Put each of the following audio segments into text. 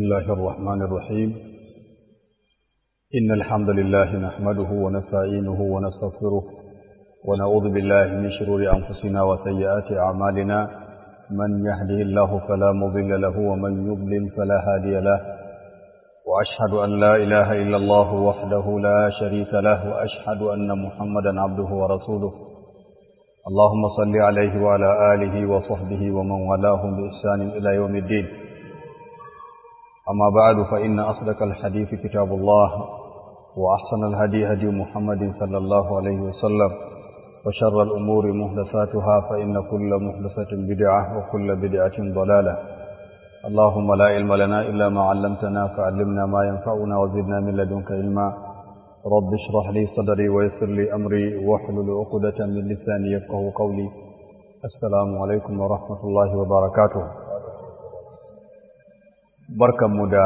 الله الرحمن الرحيم إن الحمد لله نحمده ونستعينه ونستغفره ونعوذ بالله من شرور أنفسنا وسيئات أعمالنا من يهده الله فلا مضل له ومن يضلل فلا هادي له وأشهد أن لا إله إلا الله وحده لا شريك له وأشهد أن محمدا عبده ورسوله اللهم صل عليه وعلى آله وصحبه ومن والاهم بإحسان إلى يوم الدين أما بعد فإن أصدق الحديث كتاب الله وأحسن الهدي هدي محمد صلى الله عليه وسلم وشر الأمور محدثاتها فإن كل محدثة بدعة وكل بدعة ضلالة اللهم لا علم لنا إلا ما علمتنا فعلمنا ما ينفعنا وزدنا من لدنك علما رب اشرح لي صدري ويسر لي أمري واحلل عقدة من لساني يفقه قولي السلام عليكم ورحمة الله وبركاته barkanmu da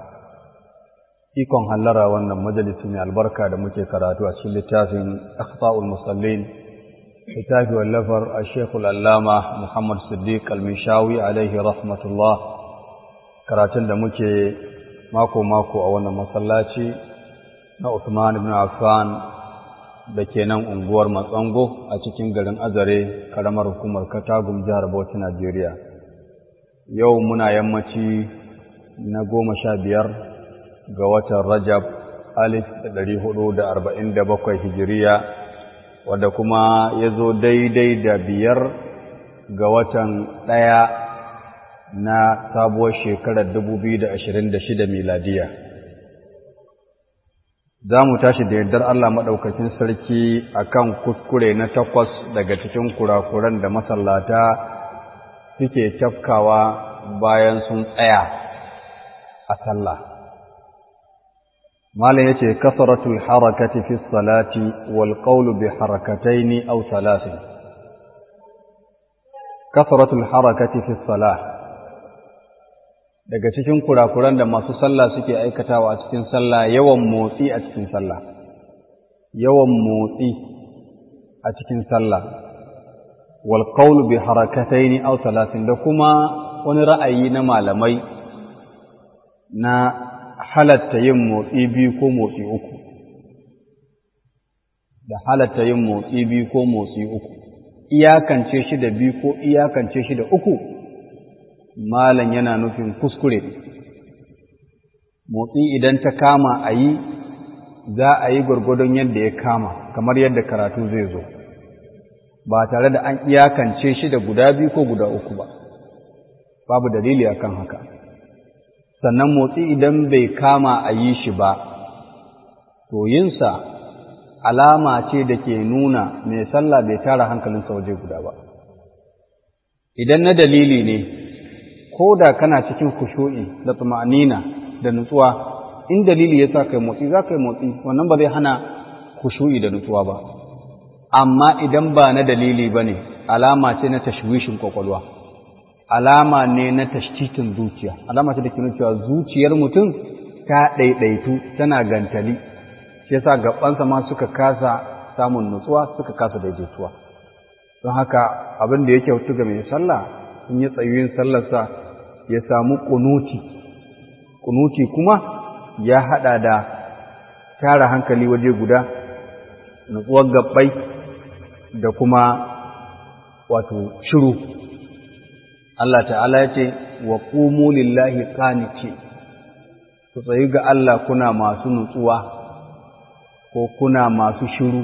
ikon hallara wannan majalisi mai albarka da muke karatu a cikin littafin akhta'ul musallin littafi wallafar a shekul allama muhammad siddiq al-mishawi alaihi rahmatullah karatun da muke mako-mako a wannan masallaci na Uthman ibn Affan da ke nan unguwar Matsango a cikin garin Azare karamar hukumar Katagum jihar Bauchi Najeriya yau muna yammaci na goma sha biyar ga watan Rajab alif da ɗari hudu da arba'in da bakwai hijiriya wadda kuma ya zo daidai da biyar ga watan ɗaya na sabuwar shekarar dubu biyu da ashirin da shida miladiya za mu tashi da yardar Allah maɗaukakin sarki akan kuskure na takwas daga cikin kurakuran da masallata suke tafkawa bayan sun tsaya a sallah malam yace kasratul harakati fi salati wal qawlu bi harakataini aw thalathin kasratul harakati fi salah daga cikin kurakuran da masu sallah suke aikatawa a cikin sallah yawan motsi a cikin sallah yawan motsi a cikin sallah wal qawlu bi harakataini aw thalathin da kuma wani ra'ayi na malamai na halatta yin motsi biyu ko motsi uku da halatta yin motsi biyu ko motsi uku iyakance shi da biyu ko iyakance shi da uku malam yana nufin kuskure motsi idan ta kama a yi za a yi gwargwadon yadda ya kama kamar yadda karatu zai zo ba tare da an iyakance shi da guda biyu ko guda uku ba babu dalili akan haka sannan motsi idan bai kama a yi shi ba to yinsa alama ce da ke nuna mai sallah bai tara hankalinsa waje guda ba idan na dalili ne ko da kana cikin kushu'i da tsumanina da nutsuwa in dalili ya sa kai motsi za ka yi motsi wannan ba zai hana kushu'i da nutsuwa ba amma idan ba na dalili ba ne alama ce na tashwishin kwakwalwa alama ne na tashtitin zuciya alama ce da ke cewa zuciyar mutum ta ɗaiɗaitu tana gantali shi yasa gabansa ma suka kasa samun nutsuwa suka kasa daidaituwa don haka abin da yake hutu ga mai sallah in ya tsayuyin sallarsa ya samu kunuti kunuti kuma ya haɗa da tara hankali waje guda nutsuwar gabbai da kuma wato shiru Allah ta'ala ya ce wa qumu lillahi qaniti ku tsayi ga Allah kuna masu nutsuwa ko kuna masu shiru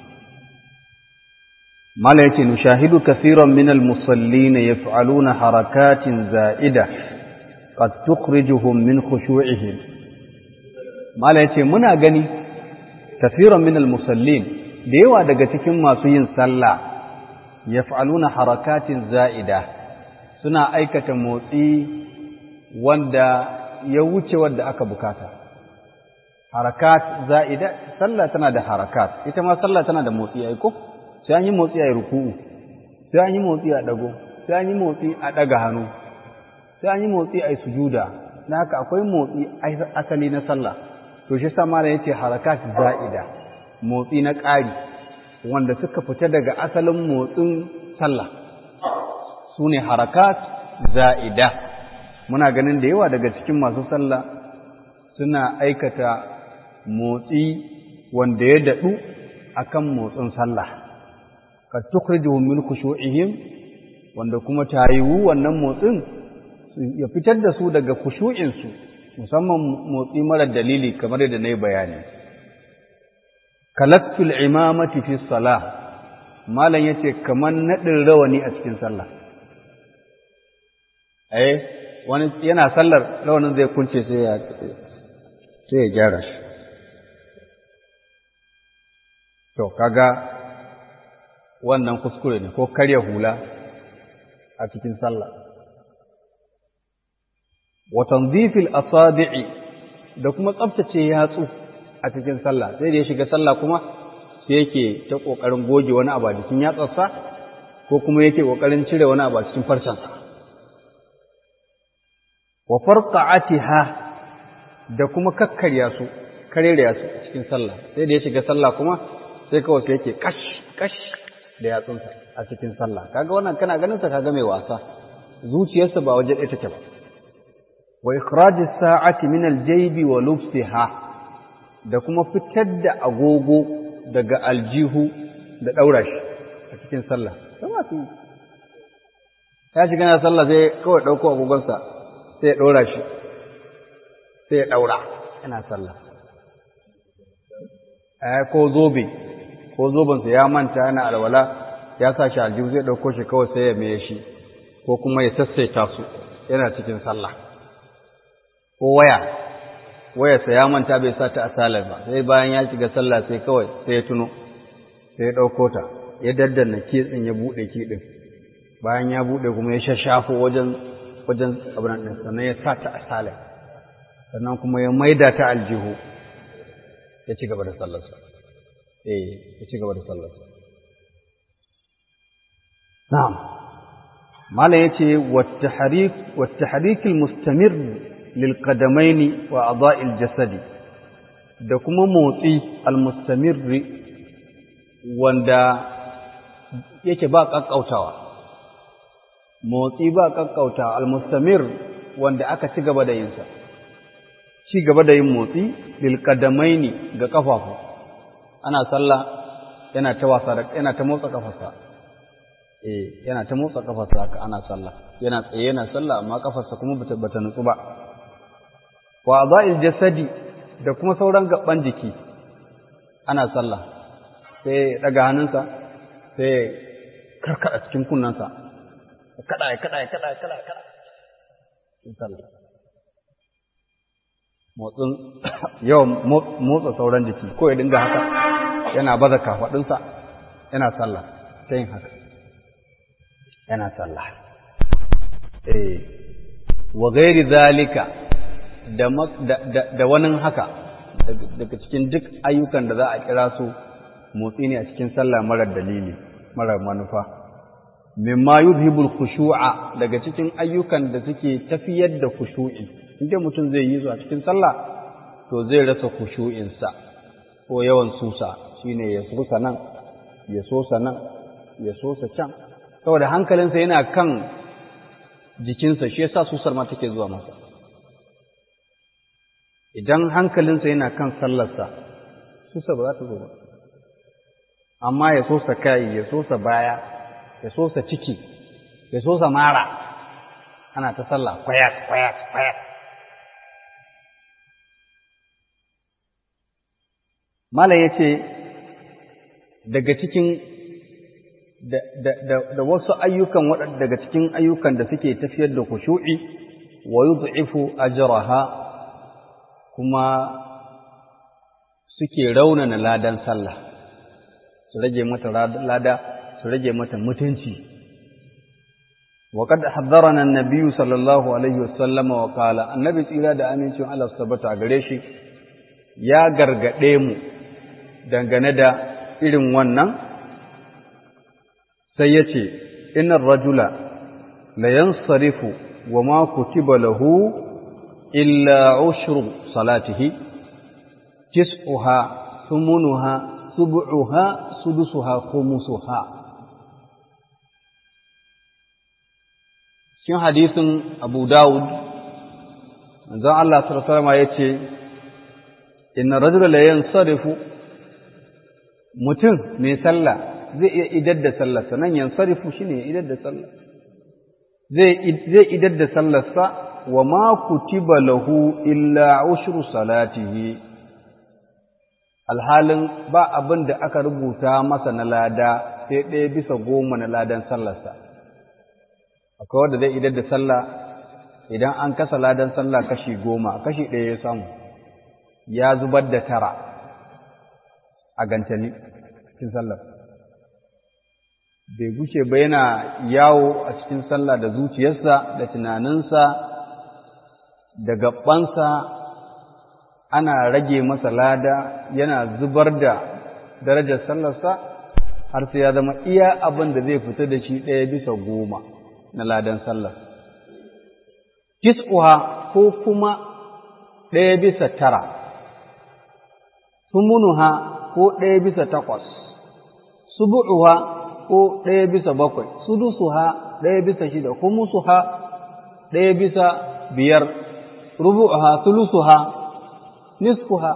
mala yace nushahidu kaseeran min almusallin yaf'aluna harakatin za'ida qad tukhrijuhum min khushu'ihim mala yace muna gani kaseeran min almusallin da yawa daga cikin masu yin sallah yaf'aluna harakatin za'ida suna aikata motsi wanda ya wuce wanda aka bukata harakat za'ida sallah tana da harakat ita ma sallah tana da motsi ai ko sai an yi motsi a ruku'u sai an yi motsi a dago sai an yi motsi a daga hannu sai an yi motsi a sujuda na haka akwai motsi asali na sallah to shi sa mala yace harakat za'ida motsi na ƙari wanda suka fita daga asalin motsin sallah su ne harakat za'ida muna ganin da yawa daga cikin masu sallah suna aikata motsi wanda ya daɗu akan motsin sallah ka tukhrijuhum min khushu'ihim wanda kuma tayiwu wannan motsin ya fitar da su daga khushu'insu musamman motsi mara dalili kamar yadda na yi bayani kalattul imamati fi salah malam yace kamar naɗin rawani a cikin sallah eh wani yana sallar rawanin zai kunce sai ya sai ya gyara shi to kaga wannan kuskure ne ko karya hula a cikin sallah wa tanzifil asabi'i da kuma tsaftace yatsu a cikin sallah sai da ya shiga sallah kuma sai yake ta kokarin goge wani abu a cikin yatsarsa ko kuma yake kokarin cire wani abu a cikin farcensa wa farqa'atiha da kuma kakkarya su karerya su a cikin sallah sai da ya shiga sallah kuma sai kawai sai yake kash kash da yatsunsa a cikin sallah kaga wannan kana ganin sa kaga mai wasa zuciyarsa ba waje ɗaya take ba wa ikhraj as-sa'ati min al-jaybi wa lubsiha da kuma fitar da agogo daga aljihu da daura shi a cikin sallah sama su ya shiga na sallah sai kawai dauko agogonsa sai ya daura shi sai ya daura yana sallah eh ko zobe ko zobensa ya manta yana alwala ya sa shi aljihu zai dauko shi kawai sai ya meye shi ko kuma ya sassaita su yana cikin sallah ko waya wayarsa ya manta bai sa ta asalar ba sai bayan ya shiga sallah sai kawai sai ya tuno sai ya ɗauko ta ya daddanna kitsin ya buɗe kiɗin bayan ya buɗe kuma ya shashafo wajen wajen abin ɗin sannan ya sa ta asalar sannan kuma ya maida ta aljihu ya ci gaba da sallarsa eh ya ci gaba da sallarsa na'am malam yace wa tahrik wa tahrik al-mustamir lilƙadamaini wa a'dha'il jasadi da kuma motsi almustamirri wanda yake ba ƙaƙƙautawa motsi ba ƙaƙƙautawa almustamir wanda aka ci gaba da yinsa ci gaba da yin motsi lilƙadamaini ga ƙafafu ana sallah yana ta wasa da yana ta motsa ƙafarsa eh yana ta motsa ƙafarsa haka ana sallah yana tsaye yana sallah amma ƙafarsa kuma bata bata nutsu ba wa za'il jasadi da kuma sauran gaban jiki ana sallah sai daga hannunsa sai karkada cikin kunnansa kada ya kada ya kada ya kada ya kada in sallah motsin yawan motsa sauran jiki ko ya dinga haka yana baza kafadinsa yana sallah ta yin haka yana sallah eh wa ghairi zalika da wani haka daga cikin duk ayyukan da za a kira su motsi ne a cikin sallah marar dalili marar manufa mimma yuzhibul khushu'a daga cikin ayyukan da suke tafiyar da khushu'i inda mutum zai yi su a cikin sallah to zai rasa khushu'insa ko yawan susa shine ya susa nan ya sosa nan ya sosa can saboda hankalinsa yana kan jikinsa shi yasa susar ma take zuwa masa idan hankalinsa yana kan sallarsa susa ba za ta zo ba amma ya sosa kai ya sosa baya ya sosa ciki ya sosa mara ana ta sallah kwayat kwayat kwayat mala ya ce daga cikin da wasu ayyukan daga cikin ayyukan da suke tafiyar da kushu'i wa yud'ifu ajraha kuma suke raunana ladan sallah su rage mata lada su rage mata mutunci wa qad haddarana an-nabiy sallallahu alaihi wasallama wa qala annabi tsira da amincin Allah tabbata gare shi ya gargade mu dangane da irin wannan sai yace innar rajula la yansarifu wa ma kutiba lahu illa ushru salatihi tis'uha thumunuha sub'uha sudusuha khumusuha cikin hadisin Abu Dawud manzon Allah sallallahu alaihi wasallam yace inna rajula la yansarifu mutum mai sallah zai iya idar da sallarsa nan yansarifu shine idar da sallah zai zai idar da sallarsa wa ma kutiba lahu illa ushru salatihi alhalin ba abin da aka rubuta masa na lada sai ɗaya bisa goma na ladan sallarsa akwai wanda zai idar da sallah idan an kasa ladan sallah kashi goma kashi ɗaya ya samu ya zubar da tara a gantali cikin sallar bai gushe ba yana yawo a cikin sallah da zuciyarsa da tunaninsa da gabansa ana rage masa lada yana zubar da darajar sallarsa har sai ya zama iya abin da zai fita da shi ɗaya bisa goma na ladan sallar kis'uha ko kuma ɗaya bisa tara sumunuha ko ɗaya bisa takwas subu'uha ko ɗaya bisa bakwai sudusuha ɗaya bisa shida humusuha ɗaya bisa biyar rubu'uha sulusuha nisfuha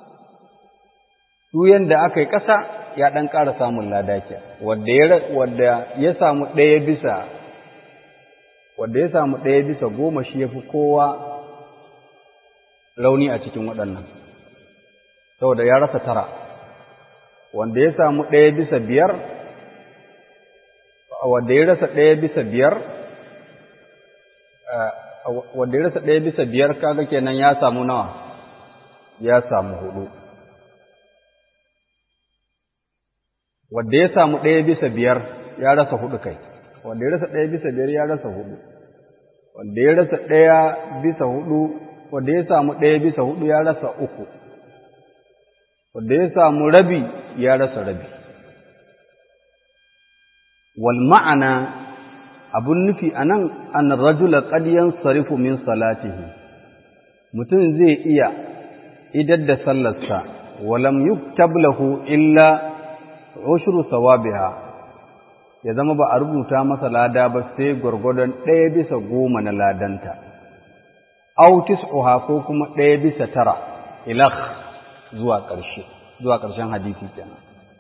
duk yanda aka yi ƙasa ya ɗan ƙara samun ladakiya wadda ya samu ɗaya bisa wadda ya samu ɗaya bisa goma shi ya fi kowa rauni a cikin waɗannan saboda ya rasa tara wanda ya samu ɗaya bisa biyar wanda ya rasa ɗaya bisa biyar wanda ya rasa ɗaya bisa biyar kaga kenan ya samu nawa ya samu hudu wanda ya samu ɗaya bisa biyar ya rasa hudu kai wanda ya rasa ɗaya bisa biyar ya rasa hudu wanda ya rasa ɗaya bisa hudu wanda ya samu ɗaya bisa hudu ya rasa uku wanda ya samu rabi ya rasa rabi wal ma'ana abun nufi anan an rajula qad yansarifu min salatihi mutum zai iya idar da sallarsa walam yuktab lahu illa ushru sawabiha ya zama ba a rubuta masa lada ba sai gwargwadon ɗaya bisa goma na ladanta aw tis'uha ko kuma ɗaya bisa tara ilakh zuwa ƙarshe zuwa ƙarshen hadisi kenan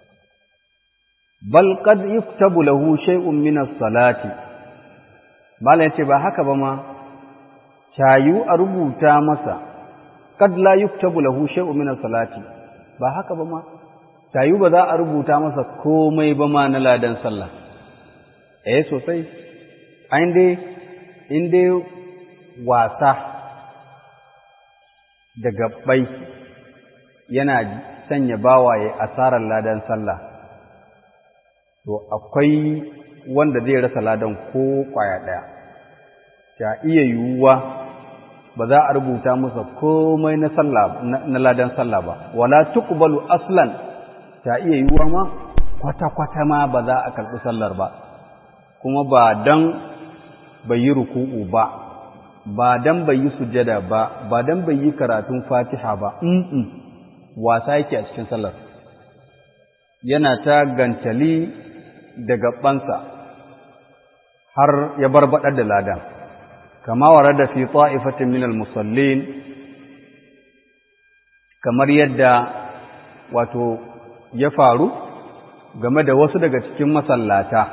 bal qad yuktabu lahu shay'un min as-salati mallan yace ba haka ba ma cayu a rubuta masa qad la yuktabu lahu shay'un min as-salati ba haka ba ma cayu ba za a rubuta masa komai ba ma na ladan sallah eh sosai an dai in dai wasa da gabbai yana sanya bawaye asarar ladan sallah to akwai wanda zai rasa ladan ko kwaya ɗaya ta iya yiwuwa ba za a rubuta masa komai na sallah na ladan sallah ba wala tuqbalu aslan ta iya yiwuwa ma kwata-kwata ma ba za a karɓi sallar ba kuma ba dan bai yi ruku'u ba ba dan bai yi sujada ba ba dan bai yi karatun fatiha ba mm wasa yake a cikin sallar yana ta gantali da gabansa har ya barbaɗar da ladan kama warada fi ta'ifatin min al-musallin kamar yadda wato ya faru game da wasu daga cikin masallata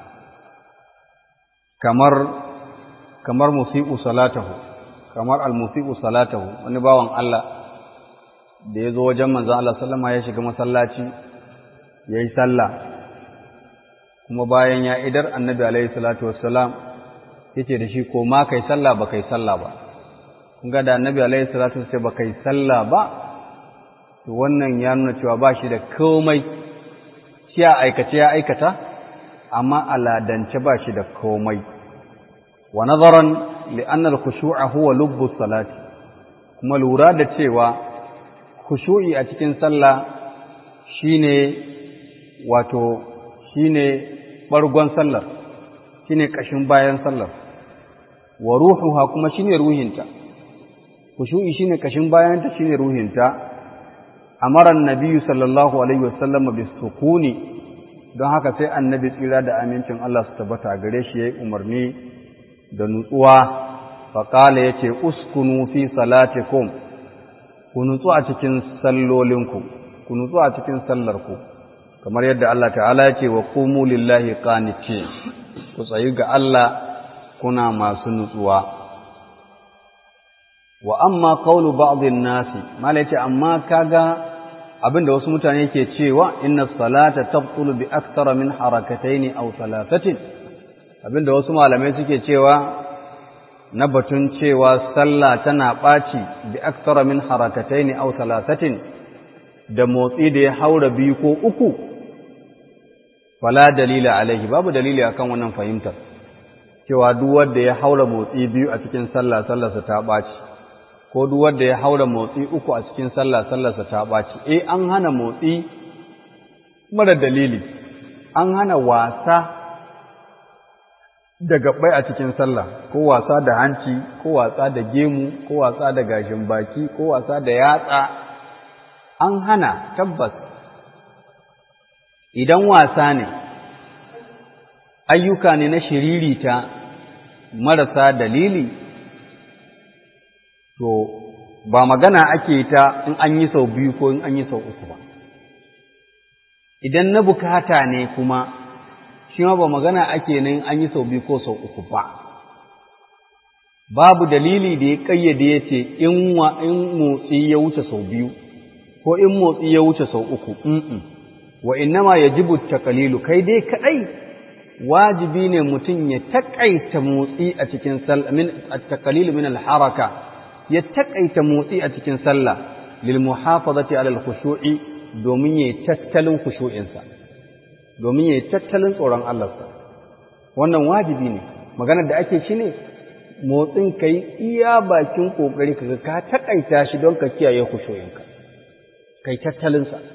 kamar kamar musi'u salatahu kamar al-musi'u salatahu wani bawan Allah da ya zo wajen manzon Allah sallama ya shiga masallaci yayi sallah kuma bayan ya idar annabi alaihi salatu wassalam yace da shi ko ma kai sallah ba kai sallah ba kun ga da annabi alaihi salatu wassalam ba kai sallah ba to wannan ya nuna cewa ba shi da komai shi a aikace ya aikata amma aladance ba shi da komai wa nazaran li anna al-khushu'a huwa lubbu salati kuma lura da cewa khushu'i a cikin sallah shine wato shine bargon sallar shine kashin bayan sallar wa ruhuha kuma shine ruhinta khushu'i shine kashin bayanta shine ruhinta amara annabi sallallahu alaihi wasallam bis sukuni don haka sai annabi tsira da amincin Allah su tabbata gare shi yayi umarni da nutsuwa faƙala ya ce uskunu fi salatikum ku nutsu a cikin sallolinku ku nutsu a cikin sallarku kamar yadda Allah ta'ala ya ce wa qumu lillahi qanitin ku tsayi ga Allah kuna masu nutsuwa wa amma qawlu ba'dhin nasi mala yace amma kaga abinda wasu mutane ke cewa inna salata tabtulu bi akthara min harakataini aw thalathatin abinda wasu malamai suke cewa na batun cewa sallah tana ɓaci bi akthara min harakataini aw thalathatin da motsi da ya haura biyu ko uku fala dalila alaihi babu dalili akan wannan fahimtar cewa duk wanda ya haura motsi biyu a cikin sallah sallarsa ta ɓaci ko duk wanda ya haura motsi uku a cikin sallah sallarsa ta ɓaci eh an hana motsi mara dalili an hana wasa da gabbai a cikin sallah ko wasa da hanci ko wasa da gemu ko wasa da gashin baki ko wasa da yatsa an hana tabbas idan wasa ne ayyuka ne na shiririta marasa dalili to ba magana ake ta in an yi sau biyu ko in an yi sau uku ba idan na bukata ne kuma shi ma ba magana ake nan an yi sau biyu ko sau uku ba babu dalili da ya kayyade ya ce in motsi ya wuce sau biyu ko in motsi ya wuce sau uku wa innama yajibu takalilu kai dai kadai wajibi ne mutum ya takaita motsi a cikin sallah min at-taqlil min al-haraka ya takaita motsi a cikin sallah lil muhafazati ala al-khushu'i domin yayi tattalin khushu'insa domin yayi tattalin tsoron Allah sa wannan wajibi ne maganar da ake shi ne motsin kai iya bakin kokari kaga ka takaita shi don ka kiyaye khushu'inka kai tattalin sa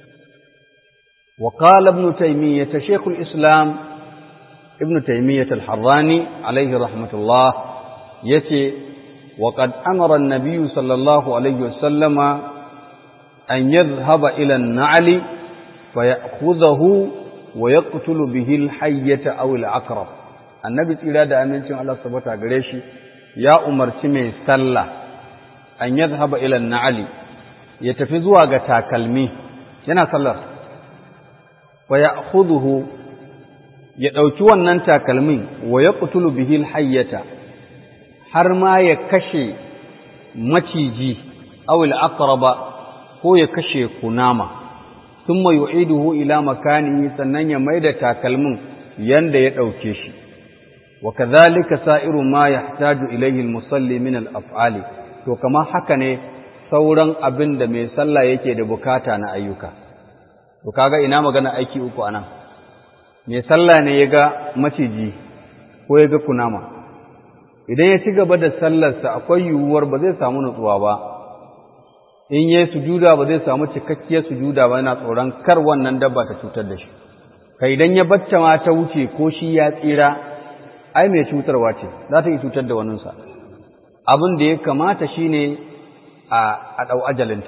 وقال ابن تيمية شيخ الإسلام ابن تيمية الحراني عليه رحمة الله يتي وقد أمر النبي صلى الله عليه وسلم أن يذهب إلى النعل فيأخذه ويقتل به الحية أو العقرب النبي إلى دا أمنتم على صبت قريشي يا أمر سمي سلة أن يذهب إلى النعل يتفزوا تاكلمي yana sallar fa ya'khudhuhu ya ɗauki wannan takalmin wa ya ƙutulu bihil hayyata har ma ya kashe maciji awil aqraba ko ya kashe kunama thumma yu'iduhu ila makanihi sannan ya maida takalmin yanda ya ɗauke shi wa kadhalika sa'iru ma yahtaju ilayhi al-musalli min al-af'ali to kamar haka ne sauran abin da mai sallah yake da bukata na ayyuka to kaga ina magana aiki uku anan mai sallah ne ya ga maciji ko ya ga kunama idan ya ci gaba da sallarsa akwai yiwuwar ba zai samu nutsuwa ba in ya sujuda ba zai samu cikakkiyar sujuda ba yana tsoron kar wannan dabba ta cutar da shi kai idan ya bacce ma ta wuce ko shi ya tsira ai mai cutarwa ce za ta yi cutar da waninsa abin da ya kamata shine a a ɗau ajalinta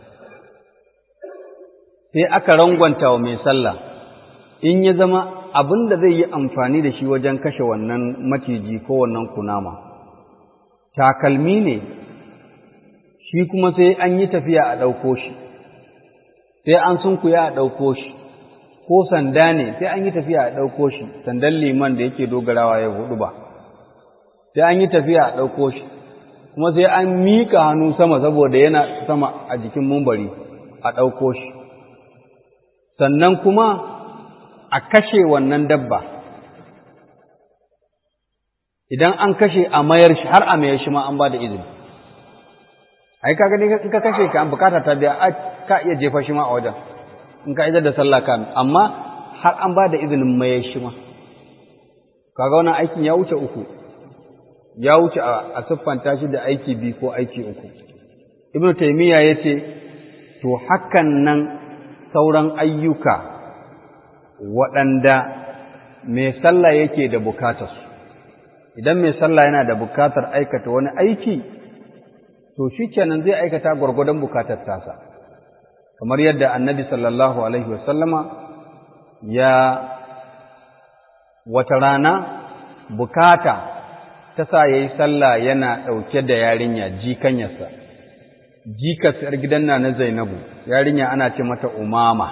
sai aka rangwanta wa mai sallah in ya zama abin da zai yi amfani da shi wajen kashe wannan maciji ko wannan kunama takalmi ne shi kuma sai an yi tafiya a ɗauko shi sai an sunkuya a ɗauko shi ko sanda ne sai an yi tafiya a ɗauko shi sandan liman da yake dogarawa ya hudu ba sai an yi tafiya a ɗauko shi kuma sai an miƙa hannu sama saboda yana sama a jikin mumbari a ɗauko shi sannan kuma a kashe wannan dabba idan an kashe a mayar shi har a mayar shi ma an ba da izini ai kaga ne in ka kashe ka an bukata ta biya ka iya jefa shi ma a wajen in ka idar da sallah ka amma har an ba da izinin mayar shi ma kaga wannan aikin ya wuce uku ya wuce a siffanta shi da aiki biyu ko aiki uku ibnu taymiya yace to hakan nan sauran ayyuka waɗanda mai sallah yake da bukatarsu idan mai sallah yana da bukatar aikata wani aiki to shi kenan zai aikata gwargwadon bukatar tasa kamar yadda annabi sallallahu alaihi wasallama ya wata rana bukata ta sa ya yi sallah yana ɗauke da yarinya jikanyarsa jikarsa gidan na na zainabu yarinya ana ce mata umama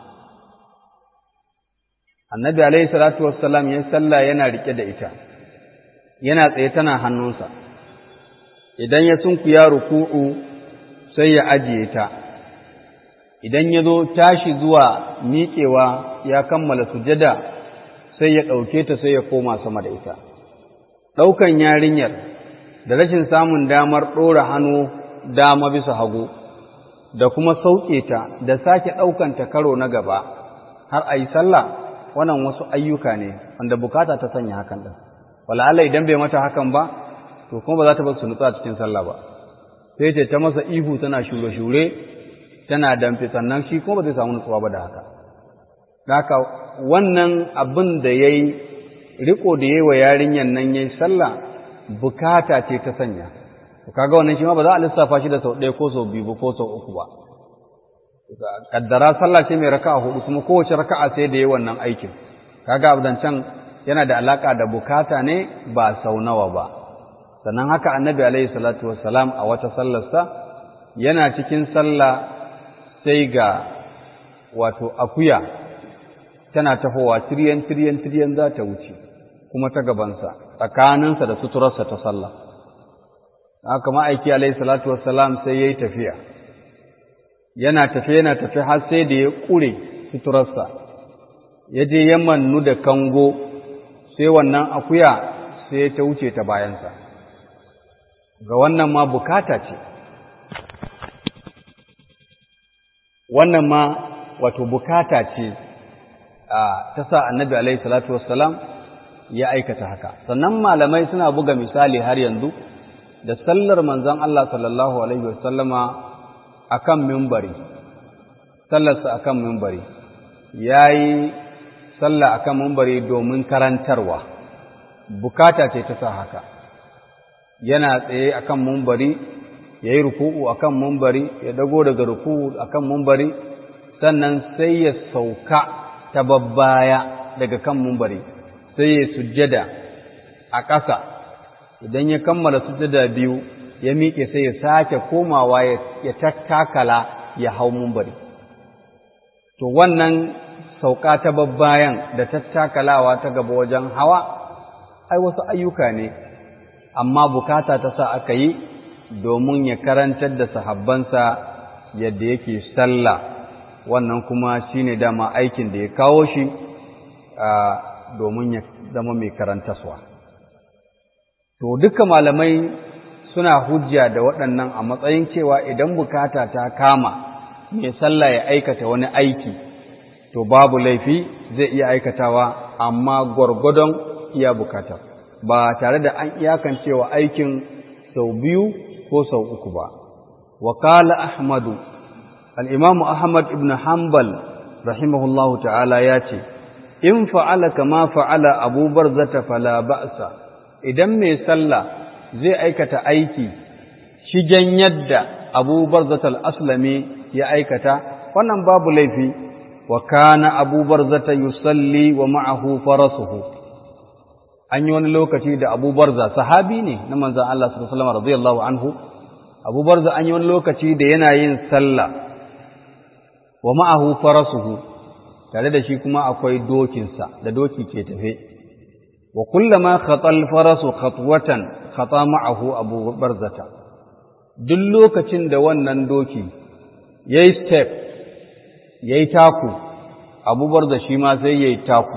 annabi alaihi salatu wassalam ya sallah yana rike da ita yana tsaye tana hannunsa idan ya sunkuya ruku'u sai ya ajiye ta idan ya zo tashi zuwa miƙewa ya kammala sujada sai ya ɗauke ta sai ya koma sama da ita ɗaukan yarinyar da rashin samun damar ɗora hannu dama bisa hagu da kuma sauke ta da sake ɗaukanta karo na gaba har a yi sallah wannan wasu ayyuka ne wanda bukata ta sanya hakan ɗin wala'ala idan bai mata hakan ba to kuma ba za ta bar su nutsu a cikin sallah ba sai ce ta masa ihu tana shure-shure tana damfe sannan shi kuma ba zai samu nutsuwa ba da haka haka wannan abin da ya yi riko da ya yi wa yarinyar nan ya yi sallah bukata ce ta sanya kaga wannan shi ma ba za a lissafa shi da sau ɗaya ko sau biyu ko sau uku ba kaddara sallah ce mai raka'a hudu kuma kowace raka'a sai da yi wannan aikin kaga abdancan yana da alaka da bukata ne ba sau nawa ba sannan haka annabi alaihi salatu wassalam a wata sallarsa yana cikin sallah sai ga wato akuya tana tahowa tiryan tiryan tiryan za ta wuce kuma ta gabansa tsakaninsa da suturarsa ta sallah haka ma'aiki alaihi salatu wassalam sai ya yi tafiya yana tafiya yana tafiya har sai da ya ƙure suturarsa ya je ya mannu da kango sai wannan akuya sai ta wuce ta bayansa ga wannan ma bukata ce wannan ma wato bukata ce ta sa annabi alaihi salatu wassalam ya aikata haka sannan malamai suna buga misali har yanzu da sallar manzon Allah sallallahu alaihi wasallama akan mimbari sallarsa akan mimbari yayi sallah akan mimbari domin karantarwa bukata ce ta sa haka yana tsaye akan mimbari yayi ruku'u akan mimbari ya dago daga ruku'u akan mimbari sannan sai ya sauka ta babbaya daga kan mimbari sai ya sujjada a ƙasa idan ya kammala sujjada biyu ya miƙe sai ya sake komawa ya tattakala ya hau mumbari to wannan sauka ta babbayan da tattakalawa ta gaba wajen hawa ai wasu ayyuka ne amma bukata ta sa aka yi domin ya karantar da sahabbansa yadda yake sallah wannan kuma shine dama aikin da ya kawo shi domin ya zama mai karantaswa. To, duka malamai suna hujja da waɗannan a matsayin cewa idan bukata ta kama mai sallah ya aikata wani aiki, to babu laifi zai iya aikatawa amma gwargwadon iya bukata, ba tare da an iyakancewa aikin sau biyu ko sau uku ba. Wakala Ahmadu, al'imamu Ahmad ibn Hanbal, rahimahullahu ta'ala ya ce, in fa'ala kama fa'ala abubar zata fala ba'sa idan mai sallah zai aikata aiki shigen yadda abubar zata al'aslami ya aikata wannan babu laifi wa kana abubar zata yusalli wa ma'ahu farasuhu an yi wani lokaci da abubar za sahabi ne na manzan Allah sallallahu radiyallahu anhu abubar za an yi wani lokaci da yana yin sallah wa ma'ahu farasuhu tare da shi kuma akwai dokinsa da doki ke tafe wa kullama khatal farasu khatwatan khata ma'ahu abu barzata duk lokacin da wannan doki yayi step yayi taku abu barza shi ma sai yayi taku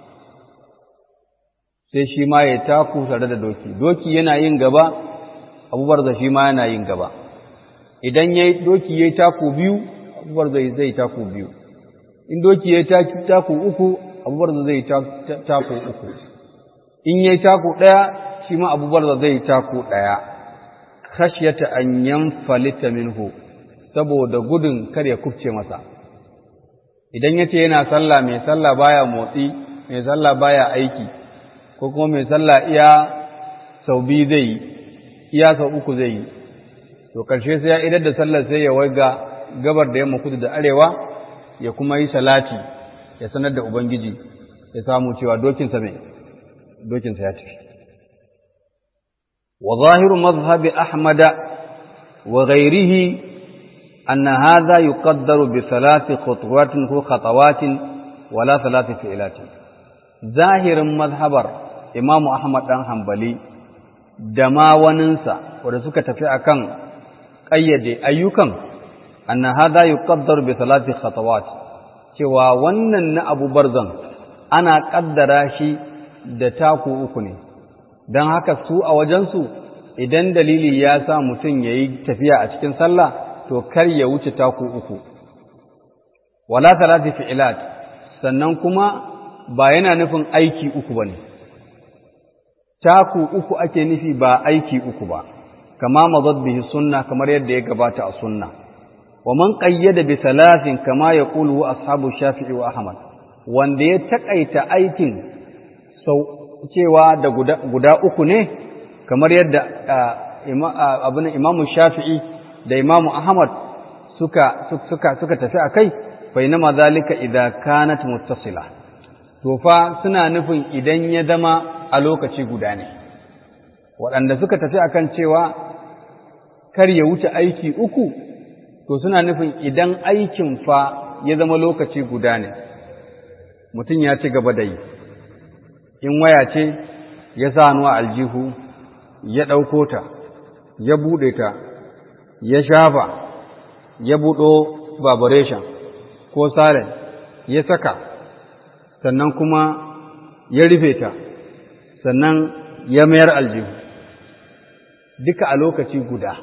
sai shi ma yayi taku tare da doki doki yana yin gaba abu barza shi ma yana yin gaba idan yayi doki yayi taku biyu abu barza zai taku biyu in doki ya taku uku abubuwar da zai taku uku in ya taku ɗaya shi ma abubuwar da zai taku ɗaya khashyata an yanfalita minhu saboda gudun kar ya kufce masa idan yace yana sallah mai sallah baya motsi mai sallah baya aiki ko kuma mai sallah iya sau biyu zai yi iya sau uku zai yi to karshe sai ya idar da sallar sai ya waiga gabar da yamma kudu da arewa ya kuma yi salati ya sanar da Ubangiji ya samu cewa dokinsa mai dokinsa ya tafi. وظاهر مذهب أحمد وغيره أن هذا يقدر بثلاث خطوات خطوات ولا ثلاث فعلات ظاهر مذهب إمام أحمد بن حنبلي دما وننسى ورسوك تفي أكن قيد أيكم أن هذا يقدر بثلاث خطوات cewa wannan na abu barzan ana ƙaddara shi da taku uku ne don haka su a wajensu idan dalili ya sa mutum ya yi tafiya a cikin sallah to kar ya wuce taku uku wala talati fi'ilat sannan kuma ba yana nufin aiki uku bane taku uku ake nufi ba aiki uku ba kama mazad bihi sunna kamar yadda ya gabata a sunna wa man qayyada bi thalathin kama yaqulu ashabu shafi'i wa ahmad wanda ya takaita aikin sau cewa da guda, guda uku ne kamar yadda abin imamu shafi'i da imamu ahmad suka, suka, suka tafi a kai bai nama zalika idan kanat muttasila to fa suna nufin idan ya zama a lokaci guda ne waɗanda suka tafi akan cewa kar ya wuce aiki uku to suna nufin idan aikin fa ya zama lokaci guda ne mutum ya ci gaba da yi in waya ce ya sa hannu a aljihu ya ɗauko ta ya buɗe ta ya shafa ya buɗo vibration ko silent ya saka sannan kuma ya rufe ta sannan ya mayar aljihu duka a lokaci guda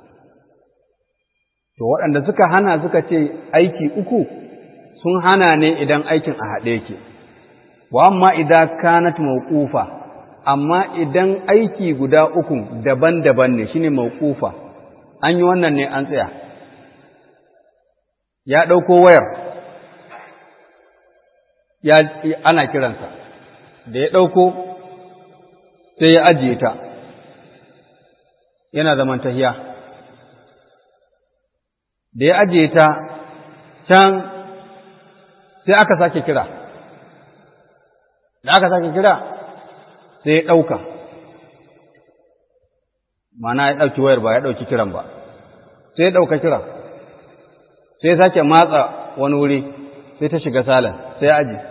to waɗanda suka hana suka ce aiki uku sun hana ne idan aikin a haɗe yake wa amma idan kanat mawqufa amma idan aiki guda uku daban-daban ne shine mawqufa an yi wannan ne an tsaya ya ɗauko wayar ya ana kiransa da ya ɗauko sai ya ajiye ta yana zaman tahiya da ya ajiye ta can sai aka sake kira da aka sake kira sai ya ɗauka mana ya ɗauki wayar ba ya ɗauki kiran ba sai ya ɗauka kira sai ya sake matsa wani wuri sai ta shiga salon sai ya aji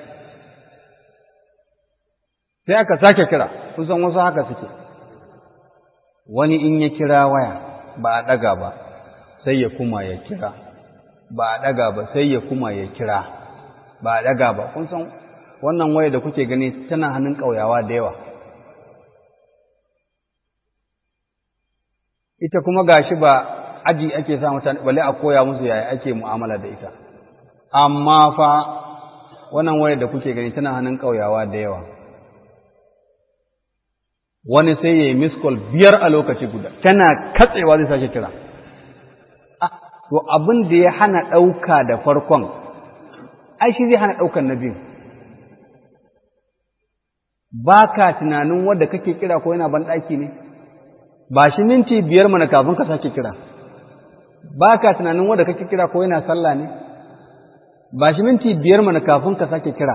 sai aka sake kira kusan wasu haka suke wani in ya kira waya ba a ɗaga ba sai ya kuma ya kira ba a ɗaga ba sai ya kuma ya kira ba a ɗaga ba kun san wannan waya da kuke gani tana hannun ƙauyawa da yawa ita kuma gashi ba aji ake sa mutane bale a koya musu yaya ake mu'amala da ita amma fa wannan waya da kuke gani tana hannun ƙauyawa da yawa wani sai ya yi miskol biyar a lokaci guda tana katsewa zai sake kira to abin da ya hana ɗauka da farkon ai shi zai hana ɗaukan na biyu ba ka tunanin wadda kake kira ko yana ban ɗaki ne ba shi minti biyar mana kafin ka sake kira ba ka tunanin wadda kake kira ko yana sallah ne ba shi minti biyar mana kafin ka sake kira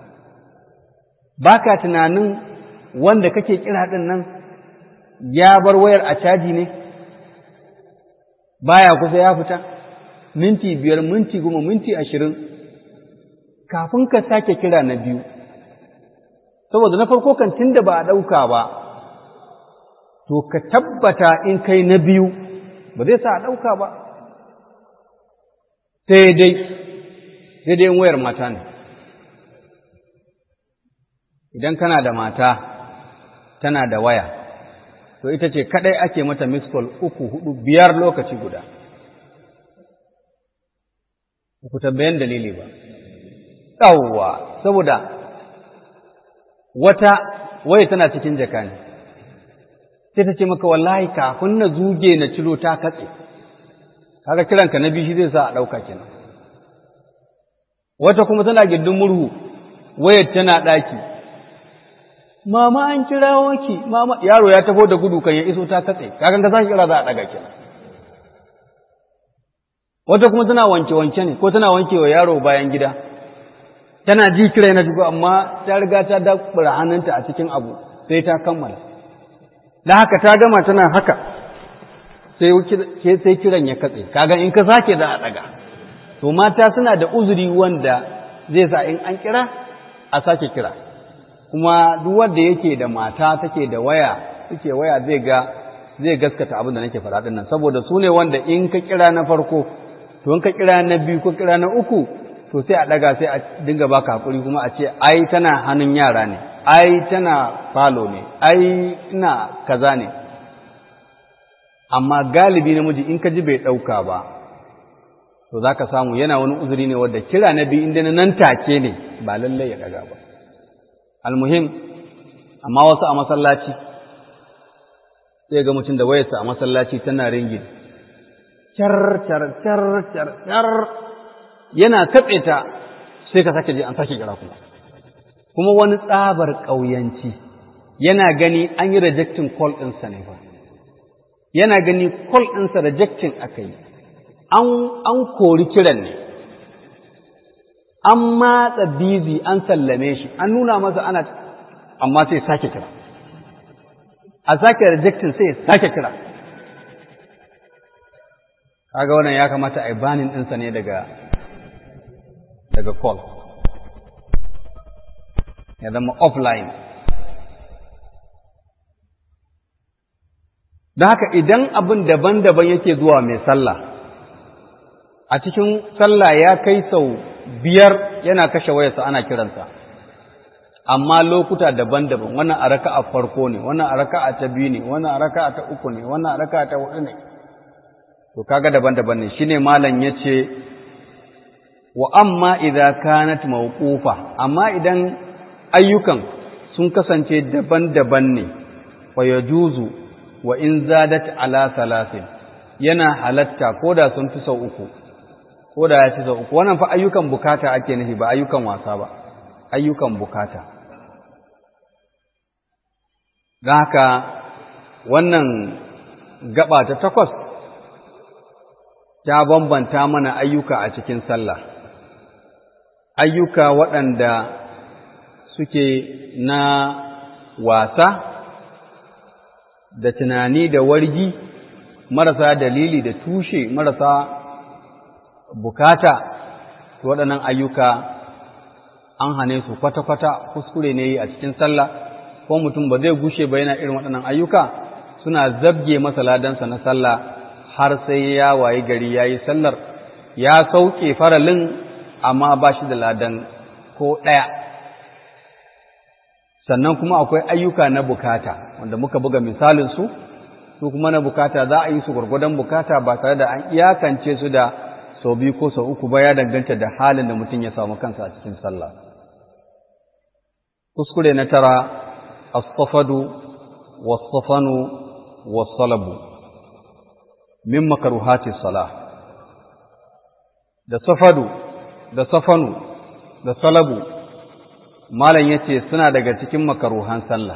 ba ka tunanin wanda kake kira ɗin nan ya bar wayar a caji ne baya kusa ya fita minti biyar minti goma minti ashirin kafin ka sake kira na biyu saboda na farko kan tun da ba a ɗauka ba to ka tabbata in kai na biyu ba zai sa a ɗauka ba sai dai sai dai wayar mata ne idan kana da mata tana da waya to ita ce kadai ake mata miskol uku hudu biyar lokaci guda ku tambayan dalili ba yawwa saboda wata waya tana cikin jaka ne sai ta ce maka wallahi kafin na zuge na ciro ta katse kaga kiranka na biyu shi zai sa a ɗauka kenan wata kuma tana gindin murhu wayar tana ɗaki mama an kira waki mama yaro ya taho da gudu kan ya iso ta katse kakan ka sake kira za a daga kenan wata kuma tana wanke wanke ne ko tana wanke wa yaro bayan gida tana ji kira na shigo amma ta riga ta dakura hannunta a cikin abu sai ta kammala da haka ta gama tana haka sai kiran ya katse kaga in ka sake za a daga to mata suna da uzuri wanda zai sa in an kira a sake kira kuma duk wanda yake da mata take da waya suke waya zai ga zai gaskata abin da nake faɗa din nan saboda su ne wanda in ka kira na farko to in ka kira na biyu ko kira na uku to sai a daga sai a dinga baka hakuri kuma a ce ai tana hannun yara ne ai tana falo ne ai ina kaza ne amma galibi namiji in ka ji bai ɗauka ba to za ka samu yana wani uzuri ne wadda kira na biyu inda na nan take ne ba lallai ya ɗaga ba almuhim amma wasu a masallaci sai ga mutum da wayarsa a masallaci tana ringin car car car car car yana katse ta sai ka sake ji an sake kira kuma kuma wani tsabar ƙauyanci yana gani an yi rejectin call ɗinsa ne ba yana gani call ɗinsa rejectin aka yi an kori kiran ne an matsa bizi an sallame shi an nuna masa ana amma sai sake kira a sake rejectin sai sake kira kaga wannan ya kamata a yi banin ɗinsa ne daga daga call ya zama offline da haka idan abin daban-daban yake zuwa mai sallah a cikin sallah ya kai sau biyar yana kashe wayarsa ana kiransa amma lokuta daban-daban wannan a raka'a farko ne wannan a raka'a ta biyu ne wannan a raka'a ta uku ne wannan a raka'a ta hudu ne to kaga daban-daban ne shine malam yace wa amma idza kanat mawqufa amma idan ayyukan sun kasance daban-daban ne fa yajuzu wa in zadat ala salasin yana halatta koda sun fi sau uku koda ya ci sau uku wannan fa ayyukan bukata ake nufi ba ayyukan wasa ba ayyukan bukata don haka wannan gaba ta takwas ta bambanta mana ayyuka a cikin sallah ayyuka waɗanda suke na wasa da tunani da wargi marasa dalili da tushe marasa bukata waɗannan ayyuka an hane su kwata-kwata kuskure ne a cikin sallah ko mutum ba zai gushe ba yana irin waɗannan ayyuka suna zabge masa ladansa na sallah har sai ya wayi gari ya yi sallar ya sauke faralin amma ba shi da ladan ko ɗaya sannan kuma akwai ayyuka na bukata wanda muka buga misalinsu su kuma na bukata za a yi su gwargwadon bukata ba tare da an iyakance su da sau biyu ko sau uku ba ya danganta da halin da mutum ya samu kansa a cikin sallah kuskure na tara as-safadu was-safanu was-salabu min makruhati salah da safadu da safanu da salabu malam yace suna daga cikin makaruhan sallah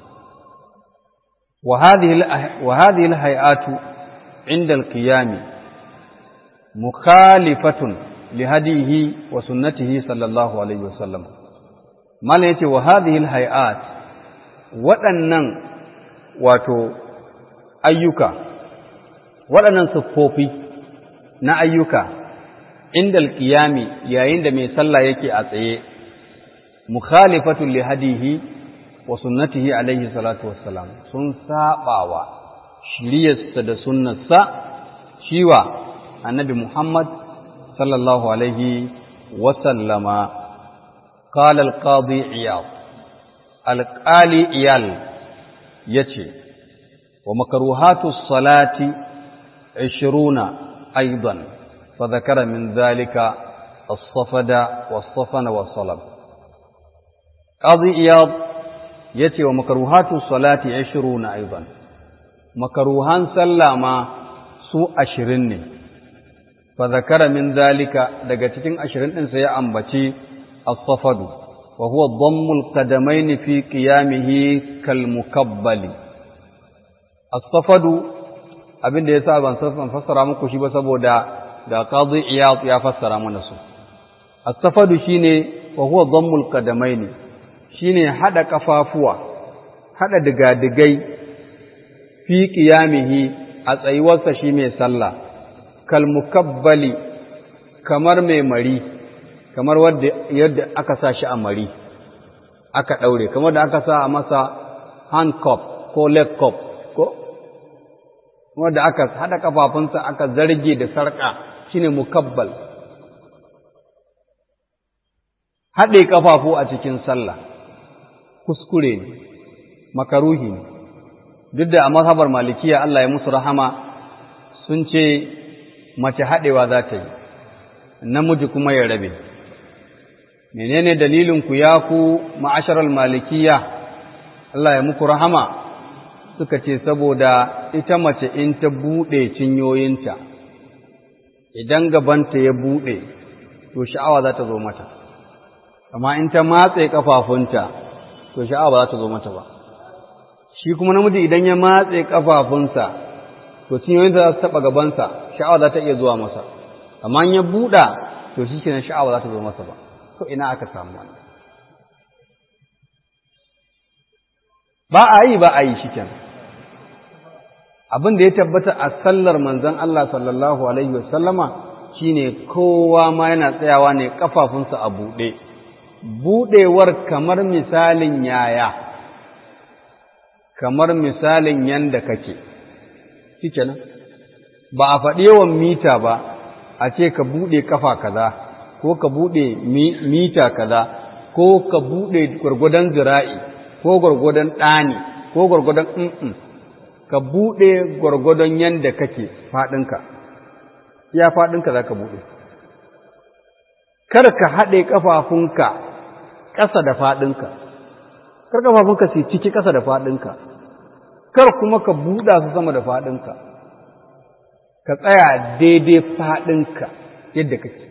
wa hadhihi wa hadhihi al-hay'atu 'inda al-qiyam mukhalifatun li hadihi wa sunnatihi sallallahu alaihi wasallam malam yace wa hadhihi al-hay'at waɗannan wato ayyuka waɗannan siffofi na ayyuka inda alƙiyami yayin da mai sallah yake a tsaye mukhalifatun li hadihi wa sunnatihi alaihi salatu wassalam sun sabawa shiriyarsa da sunnarsa shiwa annabi Muhammad sallallahu alaihi wa sallama قال القاضي عياض القالي عيال يتي ومكروهات الصلاة عشرون أيضا فذكر من ذلك الصفد والصفن والصلب قاضي عياض يتي ومكروهات الصلاة عشرون أيضا مكروهان سلما سوء عشرين فذكر من ذلك دقتين عشرين سيأنبتي الصفد وهو ضم القدمين في قيامه كالمكبل الصفد abin da ya sa ban san fassara muku shi ba saboda da qadi iyad ya fassara mana su as-safadu shine wa huwa dhammul qadamaini shine hada kafafuwa hada digadigai fi qiyamihi a tsayuwarsa shi mai sallah kal mukabbali kamar mai mari kamar wadda yadda aka sa shi a mari aka daure kamar da aka sa a masa hand cup ko leg cup ko wanda aka hada kafafunsa aka zarge da sarka shine mukabbal haɗe kafafu a cikin sallah kuskure ne makaruhi ne duk da a mazhabar malikiya Allah ya musu rahama sun ce mace haɗewa za ta yi namiji kuma ya rabe menene dalilin ku ya ku ma'asharal malikiya Allah ya muku rahama suka ce saboda ita mace in ta buɗe cinyoyinta idan gabanta ya buɗe to sha'awa za ta zo mata amma in ta matse kafafunta to sha'awa ba za ta zo mata ba shi kuma namiji idan ya matse kafafunsa to cinyoyinta za su taɓa gabansa sha'awa za ta iya zuwa masa amma in ya buɗa to shi kenan sha'awa za ta zo masa ba to ina aka samu wannan ba a yi ba a yi shi kenan abin da ya tabbata a sallar manzon Allah sallallahu alaihi wasallama shine kowa ma yana tsayawa ne kafafunsa a buɗe buɗewar kamar misalin yaya kamar misalin yanda kake shikenan ba a faɗi yawan mita ba a ce ka buɗe kafa kaza ko ka buɗe mita kaza ko ka buɗe gwargwadon zira'i ko gwargwadon ɗani ko gwargwadon mm ka buɗe gwargwadon yanda kake faɗinka iya faɗinka za ka buɗe kar ka haɗe ƙafafunka ƙasa da faɗinka kar ƙafafunka su ciki ƙasa da faɗinka kar kuma ka buɗa su sama da faɗinka ka tsaya daidai faɗinka yadda kake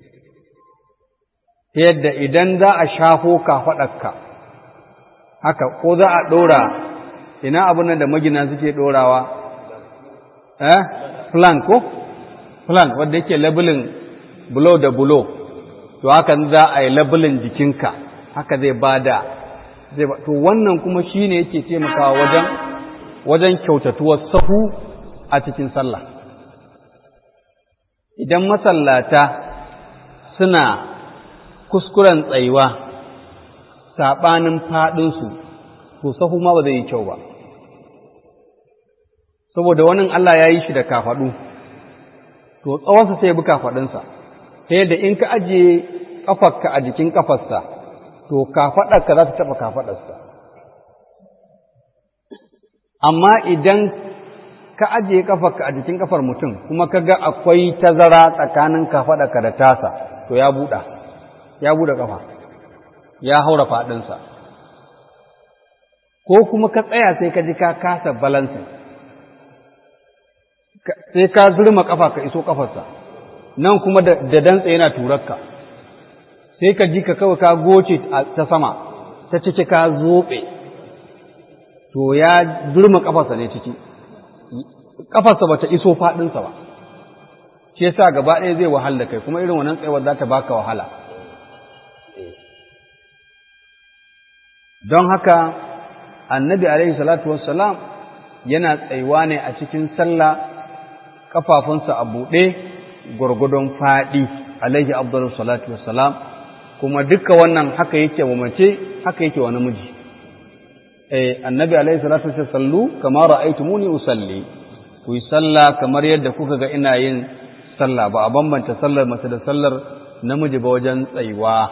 ta yadda idan za a shafo kafaɗarka haka ko za a ɗora ina abin nan da magina suke ɗorawa eh plan ko plan wanda yake labelin bulo da bulo to haka za a yi labelin jikinka haka zai bada zai ba to wannan kuma shine yake taimakawa wajen wajen kyautatuwar sahu a cikin sallah idan masallata suna kuskuren tsayuwa saɓanin faɗinsu to sahu ma ba zai yi kyau ba saboda wannan Allah ya yi shi da kafaɗu to tsawonsa sai ya bi kafaɗinsa ta yadda in ka ajiye ƙafarka a jikin ƙafarsa to kafaɗarka za ta taɓa kafaɗarsa amma idan ka ajiye ƙafarka a jikin ƙafar mutum kuma ka ga akwai tazara tsakanin kafaɗarka da tasa to ya buɗa ya buɗe ƙafa ya haura faɗinsa ko kuma ka tsaya sai ka ji ka kasa balansa sai ka zurma ƙafa ka iso ƙafarsa nan kuma da dantse yana turarka sai ka ji ka kawai ka goce ta sama ta ciki ka zoɓe to ya zurma ƙafarsa ne ciki ƙafarsa ba ta iso faɗinsa ba shi yasa gaba ɗaya zai wahal da kai kuma irin wannan tsayuwar za ta baka wahala don haka annabi alaihi salatu wassalam yana tsayuwa ne a cikin sallah kafafunsa a buɗe gwargwadon faɗi alaihi abdullu salatu wassalam kuma duka wannan haka yake wa mace haka yake wa namiji eh annabi alaihi salatu wassalam sallu kama ra'aytumuni usalli ku yi sallah kamar yadda kuka ga ina yin sallah ba a bambanta sallar mace da sallar namiji ba wajen tsayuwa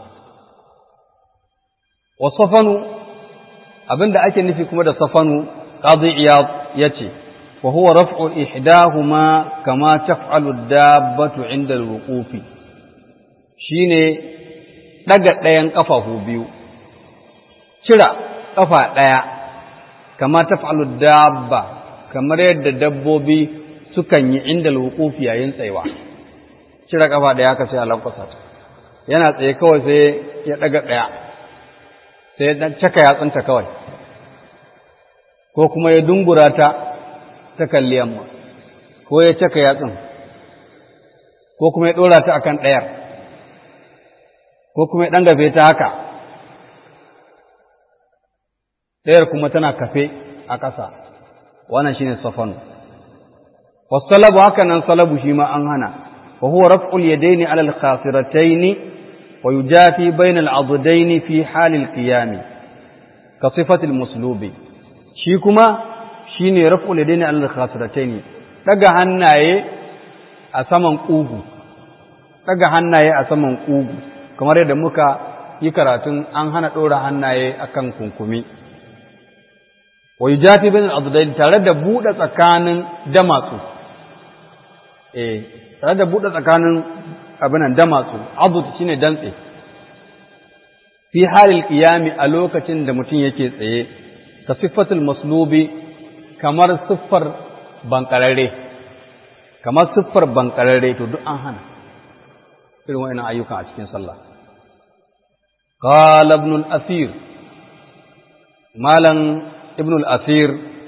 wa safanu abinda ake nufi kuma da safanu qadi iyad yace wa huwa raf'u ihdahuma kama taf'alu dabbatu 'inda al-wuquf shine daga ɗayan kafafu biyu cira kafa ɗaya kama taf'alu dabba kamar yadda dabbobi sukan yi inda al-wuquf yayin tsayawa cira kafa ɗaya ka sai a lankwasa ta yana tsaye kawai sai ya daga ɗaya sai ya caka yatsunta kawai ko kuma ya dungura ta ta kalli yamma ko ya caka yatsun ko kuma ya ɗora ta akan ɗayar ko kuma ya ɗan gafe ta haka ɗayar kuma tana kafe a ƙasa wannan shine safanu wasalabu haka nan salabu shi ma an hana wa huwa raf'ul yadaini ala al-khasiratayn wa yujafi bayna al-'addayn fi hal al-qiyam ka sifati al-muslubi shi kuma shine raf'ul yadaini ala al-khasiratayn daga hannaye a saman kugu daga hannaye a saman kugu kamar yadda muka yi karatun an hana dora hannaye akan kunkumi wa yujafi bayna al-'addayn tare da bude tsakanin damatsu eh tare da buɗe tsakanin abinan damatsu abud shine dantse fi halil qiyami a lokacin da mutum yake tsaye ka siffatul maslubi kamar siffar bankararre kamar siffar bankararre to duk an hana irin wa'annan ayyukan a cikin sallah qala ibn al-asir malam ibn al-asir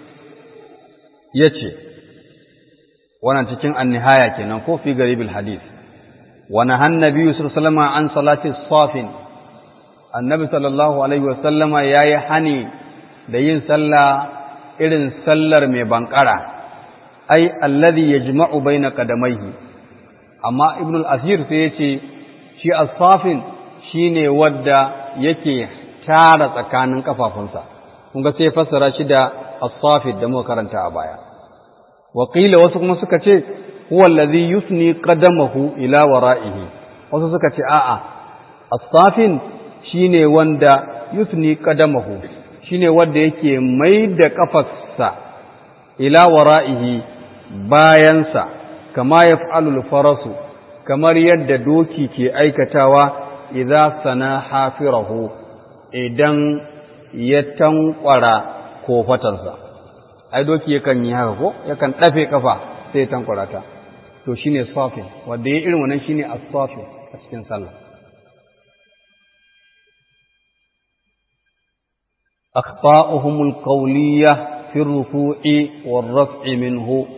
yace wannan cikin annihaya kenan ko fi garibil hadith wa nahan nabiyyu sallallahu alaihi an salati safin annabi sallallahu alaihi wasallama yayi hani da yin sallah irin sallar mai bankara ai alladhi yajma'u baina qadamaihi amma ibnu al-asir sai yace shi as-safin shine wadda yake tara tsakanin kafafunsa kun ga sai fassara shi da as-safid da muka karanta a baya waƙila wasu kuma suka ce huwa allazi yusni qadamahu ila wara'ihi wasu suka ce a'a as-safin shine wanda yusni qadamahu shine wanda yake mai da kafarsa ila wara'ihi bayansa kama yaf'alu al-farasu kamar yadda doki ke aikatawa idza sana hafirahu idan ya tankwara kofatarsa ai doki yakan yi haka ko yakan dafe kafa sai ya tankwara ta to shine safin wanda ya irin wannan shine as-safin a cikin sallah أخطاؤهم القولية في الركوع والرفع منه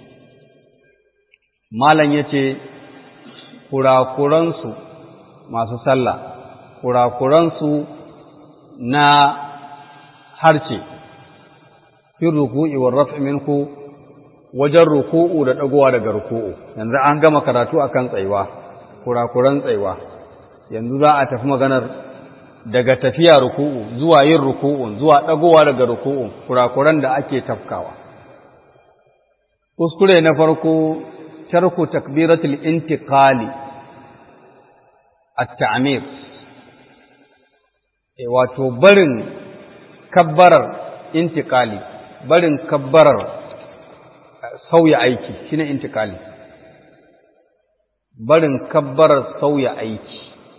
malam ya ce kurakuransu masu sallah kurakuransu na harce fin ruku'i wa raf'i minhu wajen ruku'u da ɗagowa daga ruku'u yanzu an gama karatu akan tsaiwa kurakuran tsaiwa yanzu za a tafi maganar daga tafiya ruku'u zuwa yin ruku'u zuwa ɗagowa daga ruku'u kurakuran da ake tafkawa kuskure na farko tarku takbiratul intiqali at-ta'mir e wato barin kabbarar intiqali barin kabbarar sauya aiki shine intiqali barin kabbarar sauya aiki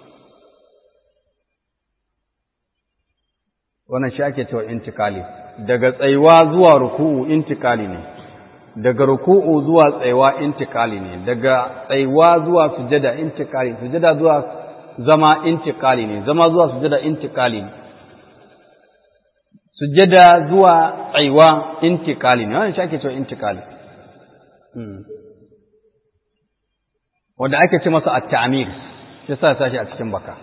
wannan shi ake cewa intikali daga tsayuwa zuwa ruku'u intikali ne daga ruku'u zuwa tsayuwa intikali ne daga tsayuwa zuwa sujada intikali sujada zuwa zama intikali ne zama zuwa sujada intikali ne sujada zuwa tsayuwa intikali ne wannan shi ake cewa intikali wanda ake ce masa at-ta'mir shi sa sashi a cikin baka